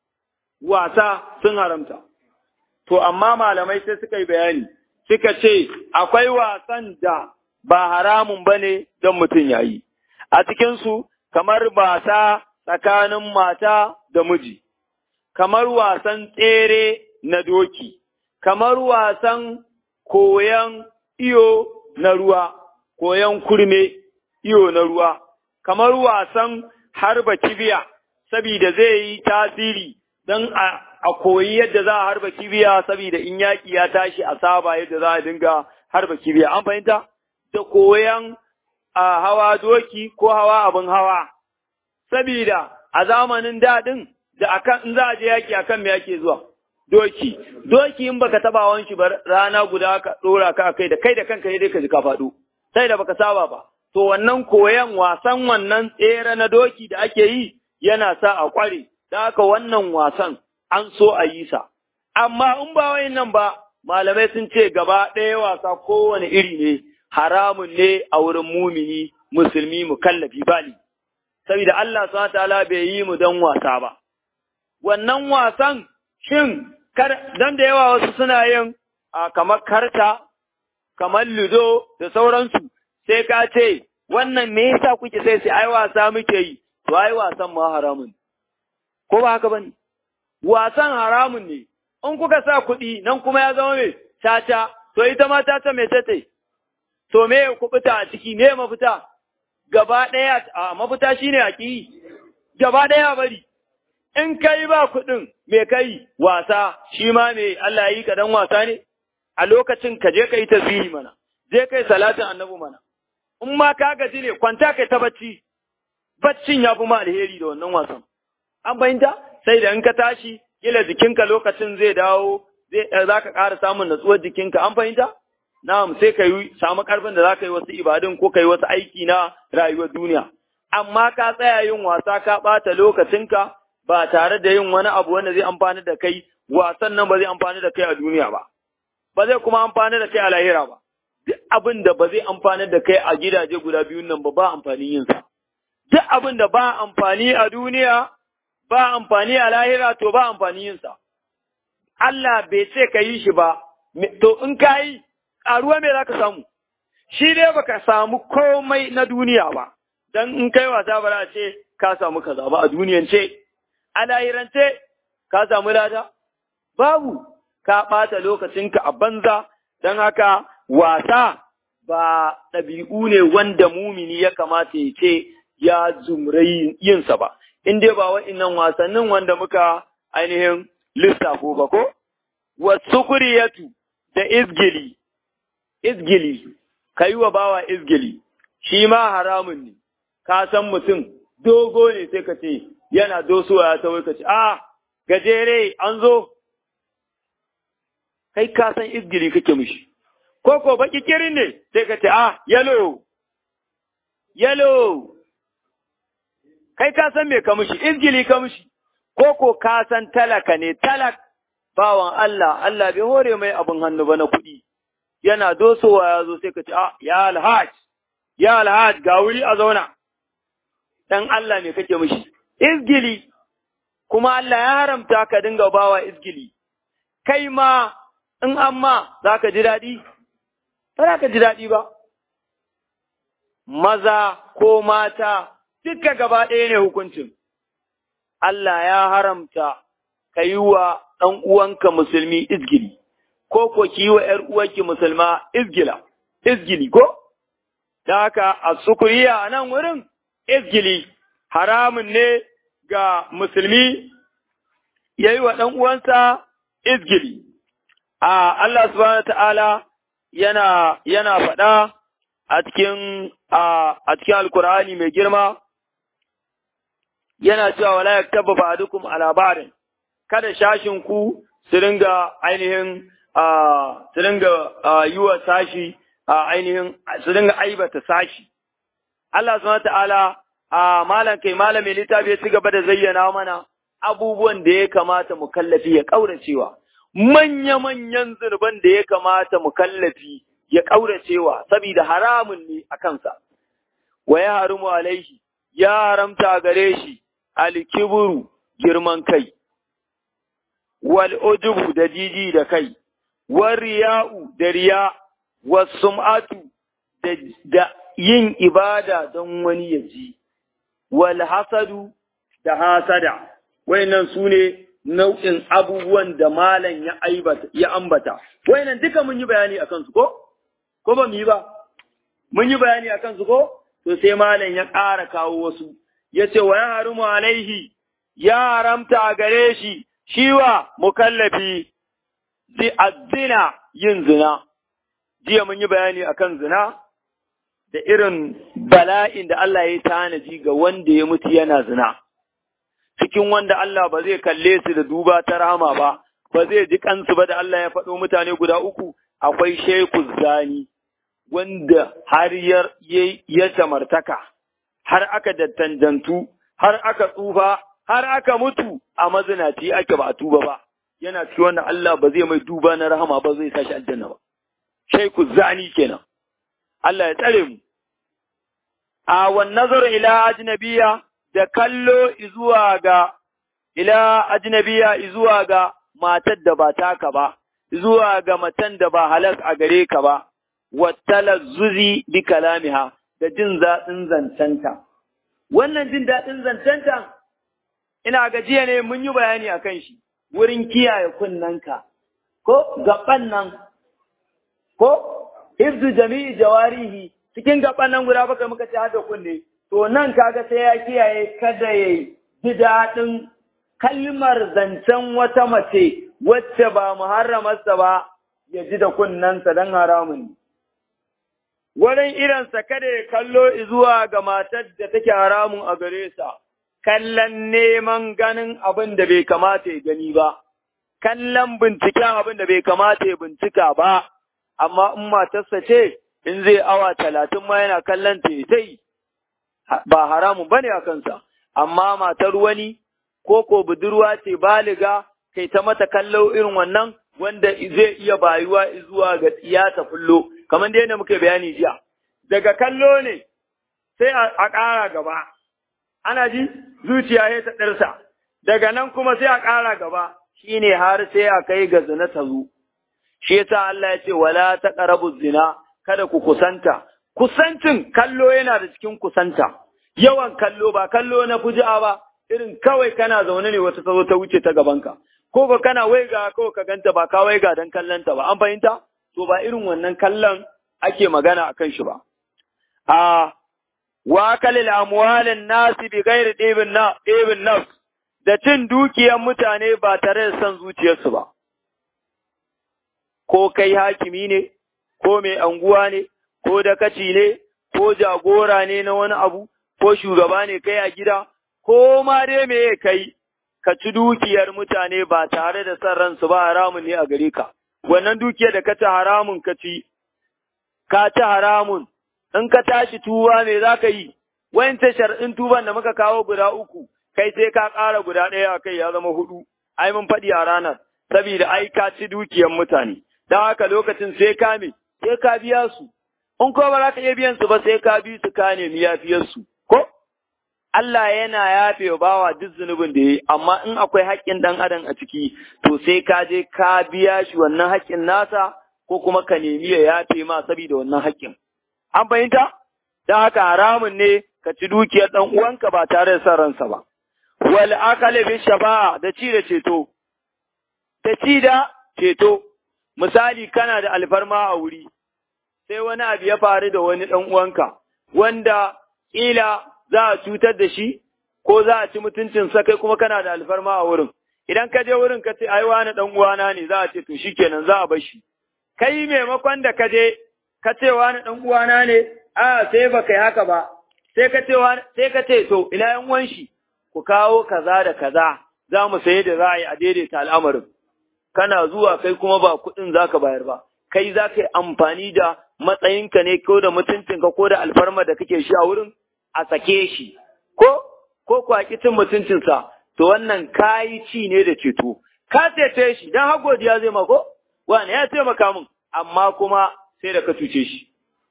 Wasa sun haramta. To, amma malamai sai suka yi bayani. suka ce akwai wasan da ba haramun ba ne don mutum ya yi, a cikinsu kamar wasa tsakanin mata da miji, kamar wasan tsere na doki, kamar wasan koyan iyo na ruwa, koyan kurme iyo na ruwa, kamar wasan harba kibiya, sabida zai yi tasiri don a a koyi yadda za a harba kibiya saboda in yaƙi ya tashi a saba yadda za a dinga harba kibiya. An fahimta? Da koyan a hawa doki ko hawa abin hawa. Sabida a zamanin daɗin da akan in za a je yaƙi akan me yake zuwa? Doki. Doki in baka taba wanshi ba rana guda ka ɗora ka kai da kai da kanka dai ka ji ka faɗo. Sai da baka saba ba. To wannan koyan wasan wannan tsere na doki da ake yi yana sa a ƙware. Da haka wannan wasan an so a yi sa. Amma in ba wai nan ba, malamai sun ce gaba ɗaya wasa kowane iri ne, haramun ne a wurin mumini, musulmi, mukallafi bali. Saboda Allah subhanahu ta'ala bai yi mu don wasa ba. Wannan wasan shin dan da yawa wasu suna yin a kamar karta, kamar ludo da sauransu, sai ka ce, wannan me yasa kuke sai sai ai wasa muke yi, to ai wasan ma haramun. Ko ba haka bane? wasan haramun ne, in kuka sa kuɗi nan kuma ya zama mai caca, to ita ma caca mai tace, to me kuɓuta a ciki, me mafita, gaba ɗaya a mafita shi ne a ƙi, gaba ɗaya bari, in kai ba kuɗin me kai wasa, shi ma me Allah yi kaɗan wasa ne, a lokacin ka je ka yi tasiri mana, je kai salatin annabi mana, in ma ka gaji ne kwanta kai ta bacci, baccin ya fi ma alheri da wannan wasan. An fahimta? sai da in ka tashi kila jikinka lokacin zai dawo zai za ka ƙara samun natsuwar jikinka an fahimta na'am sai ka yi samu ƙarfin da za ka yi wasu ibadun ko ka yi wasu aiki na rayuwar duniya amma ka tsaya yin wasa ka ɓata lokacinka ba tare da yin wani abu wanda zai amfani da kai wasan nan ba zai amfani da kai a duniya ba ba zai kuma amfani da kai a lahira ba duk abin da ba zai amfani da kai a gidaje guda biyun nan ba ba amfanin yin sa duk abin da ba amfani a duniya ba amfani a lahira to ba amfani yinsa. Allah bai ce ka yi shi ba, to in ka yi, ƙaruwa me za ka samu? Shi dai baka samu komai na duniya ba, don in kai wasa ba za ce ka samu kaza ba a duniyan ce, a lahirance ka samu lada babu ka ɓata lokacinka a banza don haka wasa ba ɗabi'u ne wanda mumini ya kamata ya ce ya zumrai yinsa ba, in dai ba wa'innan wasannin wanda muka ainihin lissafo ba ko? Wasu kuriyatu da izgili, izgili, ka yi wa bawa izgili, shi ma haramun ne, ka san mutum dogo ne sai ka ce yana dosowa ya tawai ka ce, a gajere an zo, kai ka san izgili kake mishi. ko ko baki kirin ne sai ka ce ah yalo yalo kai ka san me ka mushi izgili ka mushi ko ko ka san talaka ne talak bawan Allah Allah bai hore mai abin hannu ba na kuɗi yana dosowa ya zo sai ka ce ah ya alhaj ya alhaj ga wuri a zauna dan Allah me kake mushi izgili kuma Allah ya haramta ka dinga bawa izgili kai ma in amma za ka ji daɗi ba za ka ji daɗi ba. Maza ko mata duka gaba ɗaya ne hukuncin. Allah ya haramta ka yi wa ɗan uwanka musulmi izgili, ko ko ki yi wa ‘yar uwanki musulma izgila, izgili ko? Da haka a sukuriya a nan wurin izgili haramun ne ga musulmi ya yi wa ɗan uwansa izgili. A Allah subhanahu wa ta'ala yana yana faɗa a cikin a cikin alkur'ani mai girma yana cewa wala yaktaba ba'dukum ala ba'din kada shashin ku su ringa ainihin su ringa yi wa sashi ainihin su ringa aibata sashi Allah subhanahu ta'ala a malam kai malamin littafi ya ci gaba da zayyana mana abubuwan da ya kamata mu kallafi ya kauracewa manya-manyan zurban da ya kamata mu kallafi ya ƙauracewa saboda haramun ne a kansa, wa ya harimu alaihi, ya haramta gare shi alkiburu girman kai, wal ujubu da jiji da kai, wal riya'u da riya, wal sum'atu da yin ibada don wani ya ji, wal hasadu da hasada, wayannan su ne nau'in abubuwan da malam ya aibata ya ambata wayannan duka mun yi bayani akan su ko ko ba mu yi ba mun yi bayani akan su ko to sai malam ya ƙara kawo wasu yace wa ya harumu alaihi ya haramta a gare shi shiwa mukallafi zi azina yin zina jiya mun yi bayani akan zina da irin bala'in da Allah ya tanaji ga wanda ya mutu yana zina cikin wanda Allah ba zai kalle su da duba ta rahama ba, ba zai ji kansu ba da Allah ya faɗo mutane guda uku, akwai Sheku Zani, wanda har ya samartaka, har aka dattanjantu, har aka tsufa, har aka mutu a mazinaci ake ba a tuba ba, yana cikin wanda Allah ba zai mai duba na rahama ba zai sashi aljanna ba. Sheku Zani kenan, Allah ya tsare mu. A wan nazar ila ajnabiya da kallo izuwa ga ila ajnabiya izuwa ga matar da ba taka ba, zuwa ga matan da ba halak a gare ka ba, wattala zuzi bi kalamiha da jin daɗin zancenta. Wannan jin daɗin zancenta, ina gajiya ne mun yi bayani a kan shi, wurin kiyaye kunnanka, ko gaban nan, ko hifzu jami'i jawarihi cikin gaban nan guda baka muka ci hada kunne, to nan kaga sai ya kiyaye kada ya ji daɗin kalmar zancen wata mace wacce ba muharramarsa ba ya ji da kunnensa don haramun. Wurin irinsa kada ya kallo zuwa ga matar da take haramun a gare sa, kallon neman ganin abin da bai kamata ya gani ba, kallon binciken abin da bai kamata ya bincika ba, amma in matarsa ce in zai awa talatin ma yana kallon ta yi ba haramun bane a kansa, amma matar wani ko ko budurwa ce baliga kai ta mata kallo irin wannan wanda zai iya bayuwa zuwa ga iyata fullo kamar da yadda muke bayani jiya daga kallo ne sai a ƙara gaba ana ji zuciya ya ta ɗarsa daga nan kuma sai a ƙara gaba shine har sai a kai ga zina ta zo shi yasa Allah ya ce wala taqrabu zina kada ku kusanta kusancin kallo yana da cikin kusanta yawan kallo ba kallo na fuji'a ba irin kawai kana zaune ne wata ta zo ta wuce ta gabanka ko ba kana waiga kawai ka ganta ba ka waiga don kallonta ba an fahimta to ba irin wannan kallon ake magana a kan shi ba a wa kalil amwalin nasi bi gairi ɗebin na ɗebin nafs da cin dukiyar mutane ba tare da son zuciyarsu ba ko kai hakimi ne ko mai anguwa ne ko dakaci ne ko jagora ne na wani abu ko shugaba ne kai a gida ko ma dai me kai ka ci dukiyar mutane ba tare da son ransu ba haramun ne a gare ka wannan dukiyar da ka ci haramun ka ci ka ci haramun in ka tashi tuba me za ka yi wancan shar'in tuban da muka kawo guda uku kai sai ka ƙara guda ɗaya a kai ya zama hudu ai mun faɗi a ranar saboda ai ka ci dukiyar mutane don haka lokacin sai ka me sai ka biya su in ko ba za ka iya biyan su ba sai ka bi su ka nemi yafiyar su ko Allah yana yafe wa bawa duk zunubin da ya yi, amma in akwai haƙƙin ɗan adam a ciki, to sai ka je ka biya shi wannan haƙƙin nasa ko kuma ka nemi ya yafe ma saboda wannan haƙƙin. An fahimta? Don haka haramun ne ka ci dukiyar ɗan uwanka ba tare da son ransa ba. Wal akale bi shafa'a da ci da ceto. Da ci da ceto. Misali kana da alfarma a wuri, sai wani abu ya faru da wani ɗan uwanka, wanda ƙila za a cutar da shi ko za a ci mutuncinsa kai kuma kana da alfarma a wurin. Idan ka je wurin ka ce ai wani dan uwana ne za a ce to shikenan za a bar shi. Kai maimakon da ka je ka ce wani dan uwana ne a sai ba kai haka ba. Sai ka ce sai ka ce to ina yan uwan shi ku kawo kaza da kaza za mu saye da za a yi a daidaita al'amarin. Kana zuwa kai kuma ba kuɗin za ka bayar ba. Kai za ka yi amfani da matsayinka ne ko da mutuncinka ko da alfarma da kake shi a wurin a sake shi, ko, ko kwaki cin mutuncinsa, to wannan kayi ci ne da ceto, ka cece shi, don har godiya zai mako, wani ya taimaka min, amma kuma sai da ka cuce shi.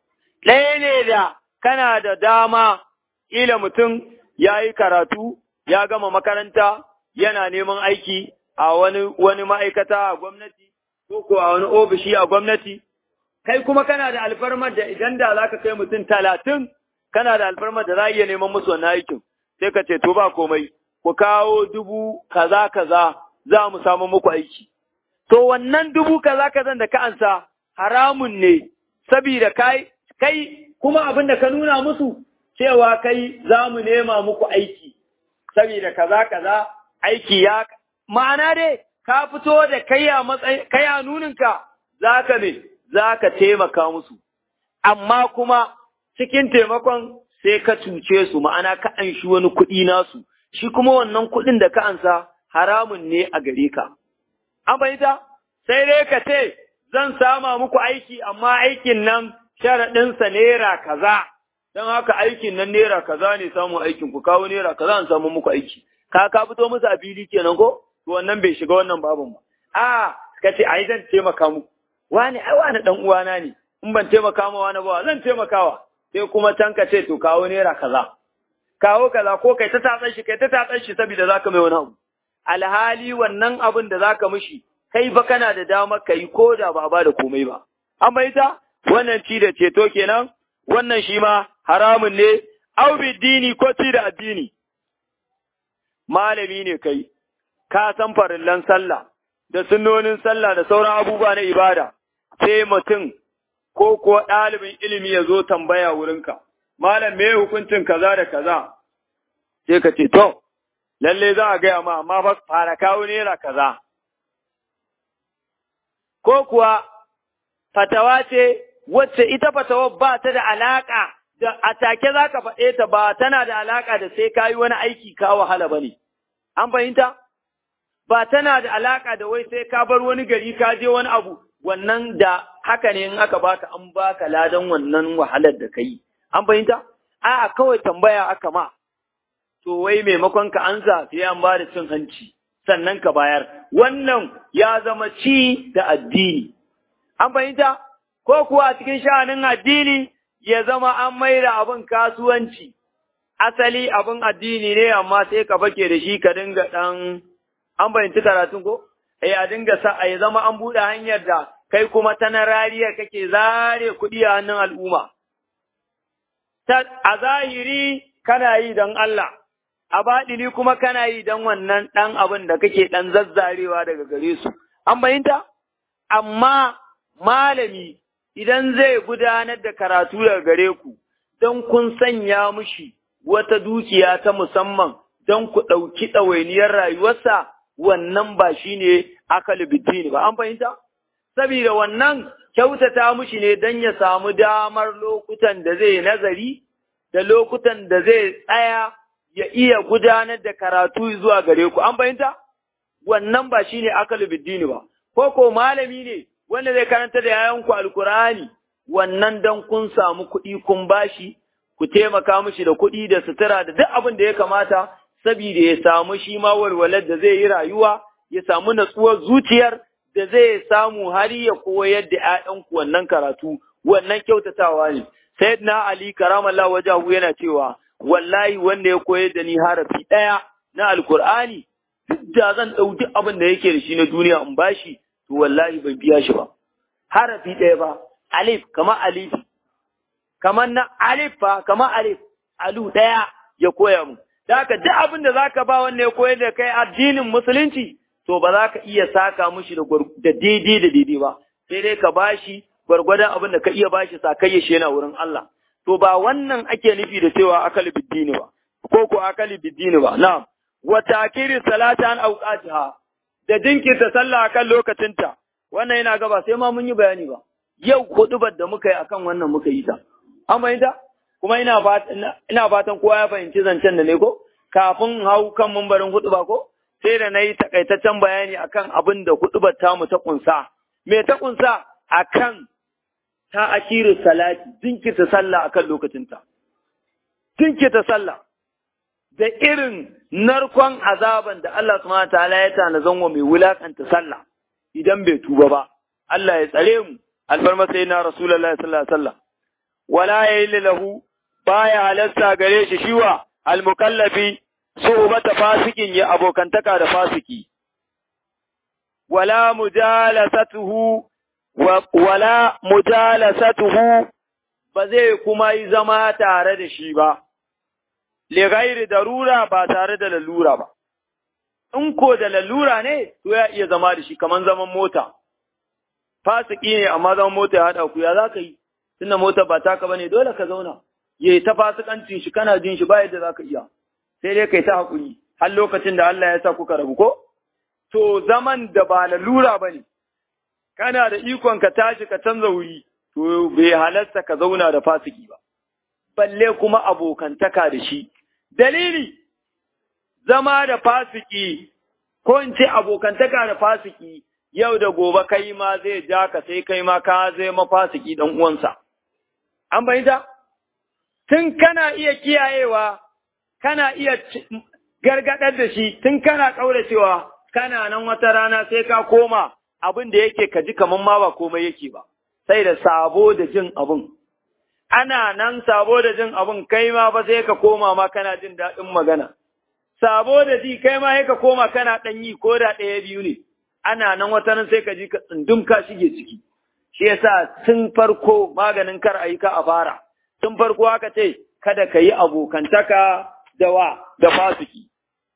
Ɗaya ne da kana da dama, ila mutum ya yi karatu, ya gama makaranta, yana neman aiki a wani, wani ma'aikata a gwamnati, ko ko a wani ofishi a gwamnati, kai kuma kana da alfarmar da idan da za ka kai mutum talatin kana da alfarmar da za a iya neman musu wannan aikin sai ka ce to ba komai ku kawo dubu kaza kaza za mu samu muku aiki to wannan dubu kaza kaza da ka ansa haramun ne saboda kai kai kuma abin da ka nuna musu cewa kai za mu nema muku aiki saboda kaza kaza aiki ya ma'ana dai ka fito da kai a matsayin kai a nuninka zaka me zaka taimaka musu amma kuma cikin taimakon sai ka cuce su ma'ana ka anshi wani kuɗi nasu, shi kuma wannan kuɗin da ka ansa haramun ne a gare ka. An fahimta? Sai dai ka ce, zan sama muku aiki, amma aikin nan sharaɗinsa naira kaza, don haka aikin nan naira kaza ne samun aikin ku kawo naira kaza an samu muku aiki. Ka ka fito musu a fili kenan ko? To wannan bai shiga wannan babin ba. A ka ce ai zan taimaka muku. Wani ai wani ɗan uwana ne. In ban taimaka ma wani ba zan taimakawa. sai kuma can ka ce to kawo naira kaza kawo kaza ko kai ta tatsan shi kai ta tatsan shi saboda zaka mai wani abu alhali wannan abin da zaka mishi kai fa kana da damar ka yi ko da ba ba da komai ba an bai ta wannan ci da ceto kenan wannan shi ma haramun ne au dini ko ci da addini malami ne kai ka san farillan sallah da sunnonin sallah da sauran abubuwa na ibada sai mutum ko kuwa ɗalibin ilimi ya zo tambaya wurinka, Malam me hukuncin kaza da kaza, sai ka ce, To, lalle za a gaya ma, amma fa fara kawo naira kaza. Ko kuwa fatawa ce wacce ita fatawa ba ta da alaƙa da a take za ka faɗe ta ba tana da alaƙa da sai ka yi wani aiki ka wahala ba ne. An fahimta? Ba tana da alaƙa da wai sai ka bar wani gari ka je wani abu wannan da haka ne in aka baka an baka ladan wannan wahalar da kai an fahimta a kawai tambaya aka ma to wai maimakon ka ansa sai an ba da cin hanci sannan ka bayar wannan ya zama ci da addini an fahimta ko kuwa cikin sha'anin addini ya zama an maida abin kasuwanci asali abin addini ne amma sai ka bake da shi ka dinga dan an fahimci karatun ko eh a dinga sa a zama an buɗe hanyar da kai kuma ta na rariyar kake zare kuɗi a hannun al'umma. A zahiri kana yi don Allah, a baɗini kuma kana yi don wannan ɗan abin da kake ɗan zazzarewa daga gare su. An bayinta? Amma malami idan zai gudanar da karatu daga gare ku, don kun sanya mushi wata dukiya ta musamman don ku ɗauki ɗawainiyar rayuwarsa, wannan ba shi ne akali bidini ba. An fahimta? Sabida wannan kyautata mushi ne don ya samu damar lokutan da zai nazari, da lokutan da zai tsaya ya iya gudanar da karatu zuwa gare ku, an fahimta? Wannan ba shi ne akalu biddini ba, ko ko malami ne wanda zai karanta da yayanku alkurani wannan dan kun samu kuɗi kun bashi, ku taimaka mishi da kuɗi da sutura da duk abin da ya kamata, saboda ya samu shi ma walwalar da zai yi rayuwa, ya samu natsuwar zuciyar da zai samu har ya koyar da ‘ya'yanku wannan karatu, wannan kyautatawa ne. Sayyidina Ali karamallah wajahu yana cewa, wallahi wanda ya koyar da ni harafi ɗaya na alkur'ani duk da zan ɗau duk abin da yake da shi na duniya in bashi to wallahi ban biya shi ba harafi ɗaya ba alif kama alif kamar na alif fa kama alif alu ɗaya ya koya mu da haka duk abin da zaka ba wanda ya koyar da kai addinin musulunci to ba za ka iya saka mushi da daidai da daidai ba sai dai ka bashi gwargwadon abin da ka iya bashi sakayya shi yana wurin Allah to ba wannan ake nufi da cewa akali biddini ba ko ko akali biddini ba na'am wa takiri salata an awqatiha da jinkirta sallah akan lokacinta wannan yana gaba sai ma mun yi bayani ba yau hudubar da muka yi akan wannan muka yi ta an fahimta kuma ina fatan ina fatan kowa ya fahimci zancen da ne ko kafin hau kan mambarin huduba ko sai da nayi takaitaccen bayani akan abin da hudubar tamu ta kunsa me ta kunsa akan ta akiru salati jinkirta sallah akan lokacinta jinkirta sallah da irin narkon azaban da Allah subhanahu ta'ala ya tana zanwa mai wulakanta sallah idan bai tuba ba Allah ya tsare mu alfarma sai na rasulullahi sallallahu alaihi wasallam wala yayi lahu baya halasta gare shi shiwa almukallafi suhbata fasikin ya abokantaka da fasiki wala mujalasatuhu wala mujalasatuhu ba zai kuma yi zama tare da shi ba, lighairi darura ba tare da lalura ba. In ko da lalura ne, to ya iya zama da shi kamar zaman mota. Fasiki ne amma zaman mota ya haɗa ku ya za ka yi, tunda mota ba taka ba ne dole ka zauna, ya yi ta fasikancin shi kana jin shi ba yadda za ka iya, sai dai kai ta haƙuri, har lokacin da Allah ya sa kuka rabu ko? To zaman da ba lalura ba ne, kana da ikon ka tashi ka canza wuri, to bai halarta ka zauna da fasiki ba, balle kuma abokantaka da shi. Dalili, zama da fasiki, ko in ce abokantaka da fasiki, yau da gobe kai ma zai ja ka sai kai ma ka zai mafasiki ɗan uwansa. An bayyanta? Tun kana iya kiyayewa, kana iya gargaɗar da shi, tun kana ƙauracewa, kana nan wata rana sai ka koma abin da yake ka ji kamar ma ba komai yake ba, sai da sabo da jin abin. Ana nan sabo da jin abin kai ma ba sai ka koma ma kana jin daɗin magana. Sabo da ji kai ma sai ka koma kana ɗan yi ko da ɗaya biyu ne. Ana nan wata nan sai ka ji ka tsundum ka shige ciki. Shi yasa tun farko maganin kar a yi ka a fara. Tun farko haka ce kada ka yi abokantaka da wa da fasiki.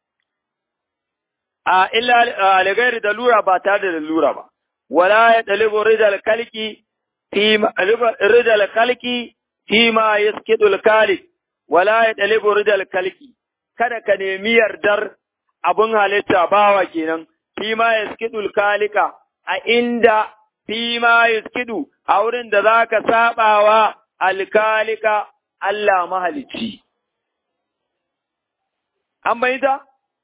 a illa lighairi da lura ba tare da lura ba wala ya dalibu rijal kalki fi rijal kalki fi ma yaskidu al kalik wala ya dalibu rijal kalki kada ka nemi yardar abun halitta bawa kenan fi ma yaskidu al kalika a inda fi ma yaskidu a wurin da zaka sabawa al kalika Allah mahalicci an bayyana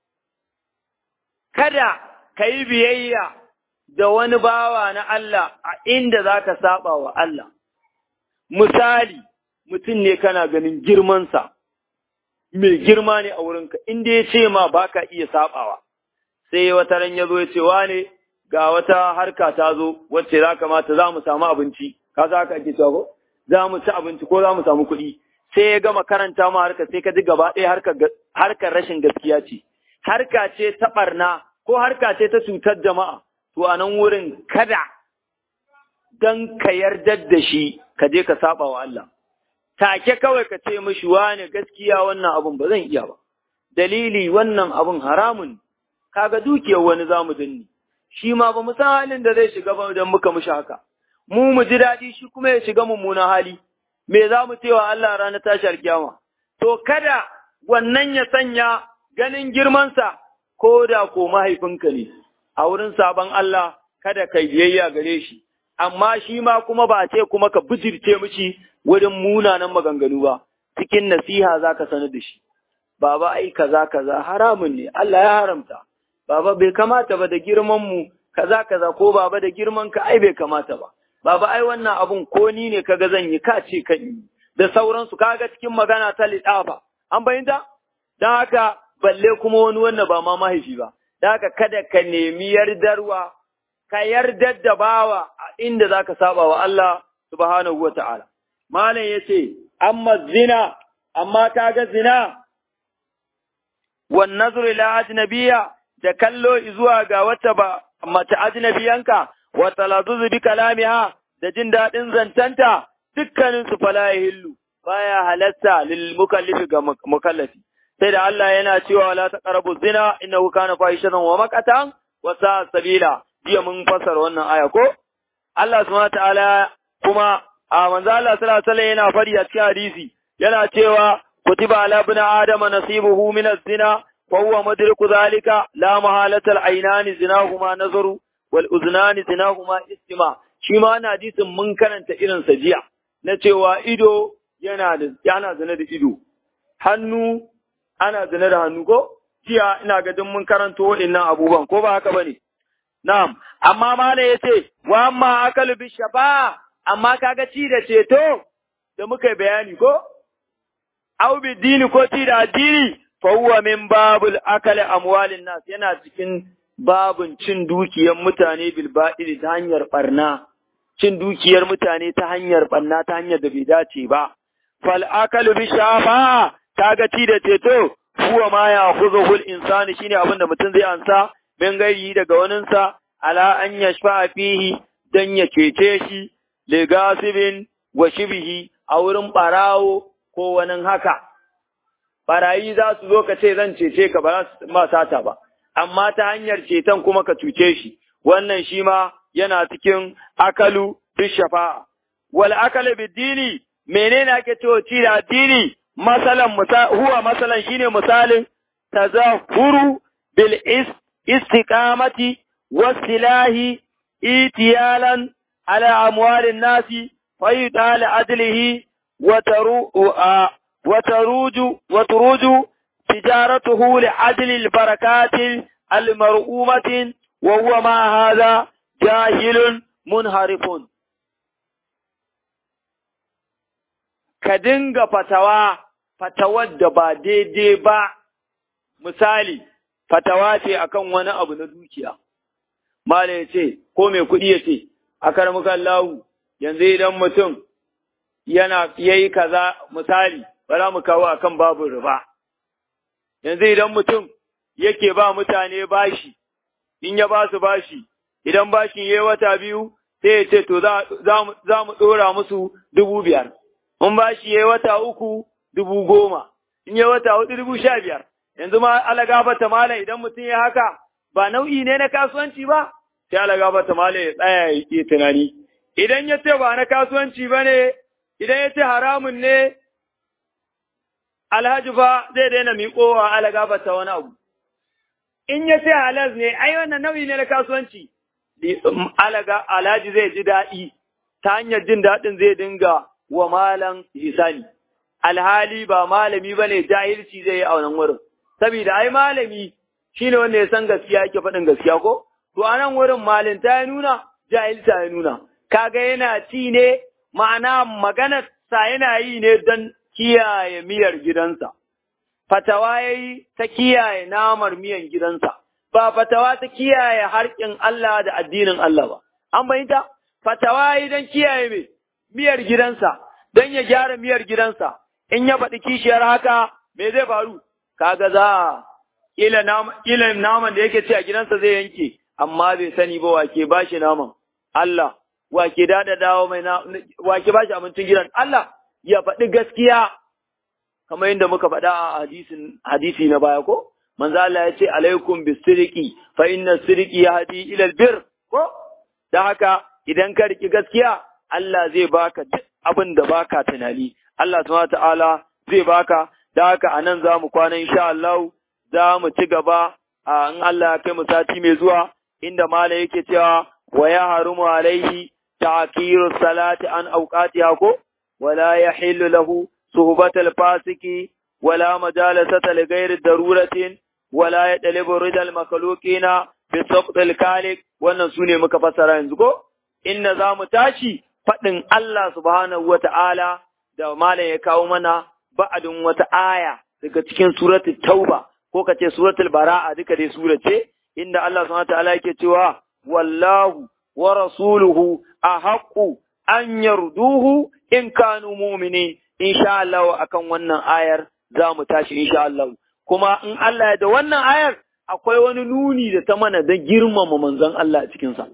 kada ka yi biyayya da wani bawa na Allah a inda za ka saba wa Allah. Misali, mutum ne kana ganin girmansa, mai girma ne a wurinka, inda ya ce ma ba ka iya sabawa, sai wata ran ya zo ya ce wane ga wata harka ta zo wacce za kamata za mu samu abinci, ka za ka ake cewa za mu ci abinci ko za mu samu kuɗi. Sai ya gama karanta ma harka sai ka ji gaba ɗaya harkar rashin gaskiya ce. harka ce ta ɓarna ko harka ce ta cutar jama'a, to a nan wurin kada don ka yarda da shi ka je ka saba wa Allah. Take kawai ka ce mishi wane gaskiya wannan abun ba zan iya ba, dalili wannan abun haramun kaga dukiyar wani zamu danni shi ma ba mu san halin da zai shiga ba idan muka mushi haka mu mu ji daɗi shi kuma ya shiga mummunan hali me za mu cewa Allah ranar tashar kiyama to kada wannan ya sanya ganin girmansa ko da ko mahaifinka ne a wurin sabon Allah kada ka biyayya gare shi amma shi ma kuma ba ce kuma ka bijirce mishi wurin munanan maganganu ba cikin nasiha za ka sanar da shi baba ai kaza kaza haramun ne Allah ya haramta baba bai kamata ba da girman mu kaza kaza ko baba da girman ka ai bai kamata ba baba ai wannan abun ko ni ne kaga zan yi ka ce kan yi da sauransu kaga cikin magana ta lidafa an bayyana dan haka balle kuma wani wanda ba ma mahaifi ba dan haka kada ka nemi yardarwa ka yardar da bawa a inda zaka saba wa Allah subhanahu wataala malam yace amma zina amma kaga zina wan nazru ila ajnabiyya da kallo zuwa ga wata ba mace ajnabiyanka wa talazuzu bi kalamiha da jin dadin zantanta dukkanin su fala yahillu baya halatta lil mukallifi ga mukallafi sai da Allah yana cewa la taqrabu zina innahu kana fahishatan wa maqatan wa sa'a sabila jiya mun fassara wannan aya ko Allah subhanahu ta'ala kuma a manzo Allah sallallahu alaihi wasallam yana fari a cikin hadisi yana cewa kutiba ala ibn adama nasibuhu min az-zina وهو مدرك ذلك لا محالة العينان زناهما نظر والأذنان زناهما استماع shi ma ana hadisin mun karanta irin sa jiya na cewa ido yana da yana zina da ido hannu ana zina da hannu ko jiya ina ga duk mun karanto waɗannan abubuwan ko ba haka bane na'am amma mala yace wa amma akalu bi shafa amma kaga ci da ceto da muka bayani ko au bi dini ko ci da addini fahuwa min babul akali amwalin nas yana cikin babun cin dukiyar mutane bil ba'il ta hanyar barna cin dukiyar mutane ta hanyar barna ta hanyar da bai dace ba fal akalu bi shafa kaga ci da ceto huwa ma ya khudhuhu insani shine abin da mutum zai ansa min gairi daga waninsa ala an yashfa fihi dan ya cece shi li gasibin wa shibihi a wurin barawo ko wani haka barayi za su zo ka ce zan cece ka ba za su ma sata ba, amma ta hanyar ceton kuma ka cuce shi, wannan shi ma yana cikin akalu fi shafa'a. Wal akalu dini menene ake cewa ci da addini masalan huwa masalan shine misalin tazahuru bil istiqamati wasilahi itiyalan ala amwalin nasi fa yudala adlihi wa taru وتروج وتروج تجارته لعدل البركات المرؤومة وهو مع هذا جاهل منحرف ka dinga fatawa fatawar da ba daidai ba misali fatawa ce akan wani abu na dukiya Malam ya ce ko mai kuɗi ya ce a karmukan lahu yanzu idan mutum yana yayi kaza misali ba za mu kawo akan babu riba. Yanzu idan mutum yake ba mutane bashi, in ya ba su bashi, idan bashin ya yi wata biyu, sai ya ce, To, za mu ɗora musu dubu biyar, in bashi ya yi wata uku, dubu goma, in ya wata hudu dubu sha biyar. Yanzu ma alagabata mala idan mutum ya haka, ba nau'i ne na kasuwanci ba, sai alagabata mala ya tsaya ya ke tunani. Idan ya ce ba na kasuwanci ba ne, idan ya ce haramun ne, alhaji fa zai daina miƙowa alaga ta wani abu. In ya ce halaz ne, ai wannan nau'i ne na kasuwanci, alaga alhaji zai ji daɗi, ta hanyar jin daɗin zai dinga wa malam hisani. Alhali ba malami ba ne jahilci zai yi a wannan wurin. Saboda ai malami shi ne wanda ya san gaskiya yake faɗin gaskiya ko? To a nan wurin malinta ya nuna, jahilta ya nuna. Kaga yana ci ne, ma'ana maganar sa yana yi ne don kiyaye miyar gidansa, fatawa ya yi ta kiyaye namar miyan gidansa, ba fatawa ta kiyaye harkin Allah da addinin Allah ba. An bayyanta? Fatawa ya yi don kiyaye mai miyar gidansa, don ya gyara miyar gidansa, in ya faɗi kishiyar haka, me zai faru? Kaga za a ƙila naman da yake ci a gidansa zai yanke, amma bai sani ba wake ba shi naman. Allah, wake dada dawo mai na, wake ba shi abincin gidan. Allah, ya faɗi gaskiya kamar yadda muka faɗa a hadisin hadisi na baya ko manzo Allah ya ce alaikum bisirqi fa inna sirqi yahdi ila albir ko da haka idan ka riki gaskiya Allah zai baka duk abin da baka tunani Allah subhanahu ta'ala zai baka da haka anan za mu kwana insha Allah za mu ci gaba a in Allah ya kai mu sati mai zuwa inda mala yake cewa wa ya harumu alaihi ta'kiru salati an awqatiha ko wala yahillu lahu suhbatal fasiki wala majalasata li ghairi daruratin wala yadlibu ridal makhluqina bi sabtil kalik wannan sune muka fassara yanzu ko inna za mu tashi faɗin Allah subhanahu wa ta'ala da malam ya kawo mana ba'adin wata aya daga cikin suratul tauba ko ka ce suratul bara'a duka dai sura ce inda Allah subhanahu wa ta'ala yake cewa wallahu wa rasuluhu ahaqqu an yarduhu in kanu mu'minin insha Allah akan wannan ayar za mu tashi insha Allah kuma in Allah ya da wannan ayar akwai wani nuni da ta mana da girmama manzon Allah a cikinsa.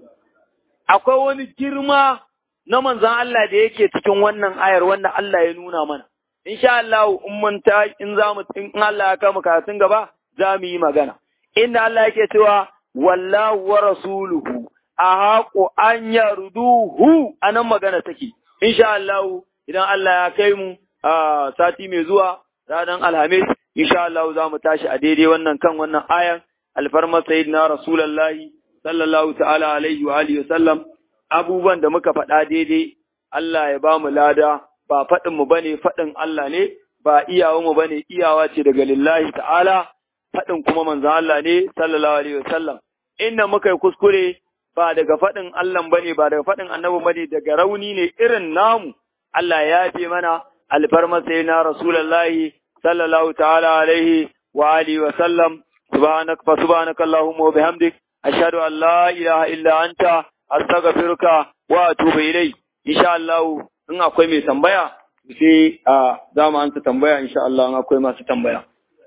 Akwai wani girma na manzon Allah da yake cikin wannan ayar wanda Allah ya nuna mana. Insha Allah in mun ta in za mu in Allah ya kama karatun gaba za mu yi magana. Inda Allah yake cewa wallahu wa rasuluhu ahaqu an yarduhu anan magana take. Insha Allah idan Allah ya kai mu a sati mai zuwa ranar Alhamis insha Allah za mu tashi a daidai wannan kan wannan ayan alfarma sayyidina rasulullahi sallallahu ta'ala alaihi wa alihi sallam abubuwan da muka faɗa daidai Allah ya ba mu lada ba faɗin mu bane faɗin Allah ne ba iyawa mu bane iyawa ce daga lillahi ta'ala faɗin kuma manzon Allah ne sallallahu alaihi wa sallam inda muka yi kuskure ba daga faɗin Allah bane ba daga faɗin annabi bane daga rauni ne irin namu Allah ya yafe mana alfarma sayyidina rasulullahi صلى الله تعالى عليه وآله وسلم سبحانك فسبحانك اللهم وبحمدك أشهد أن لا إله إلا أنت أستغفرك وأتوب إليك إن شاء الله in akwai mai tambaya sai a za mu anta tambaya insha Allah in akwai masu tambaya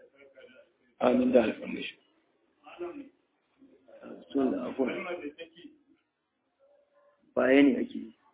amin da alfamishi bayani ake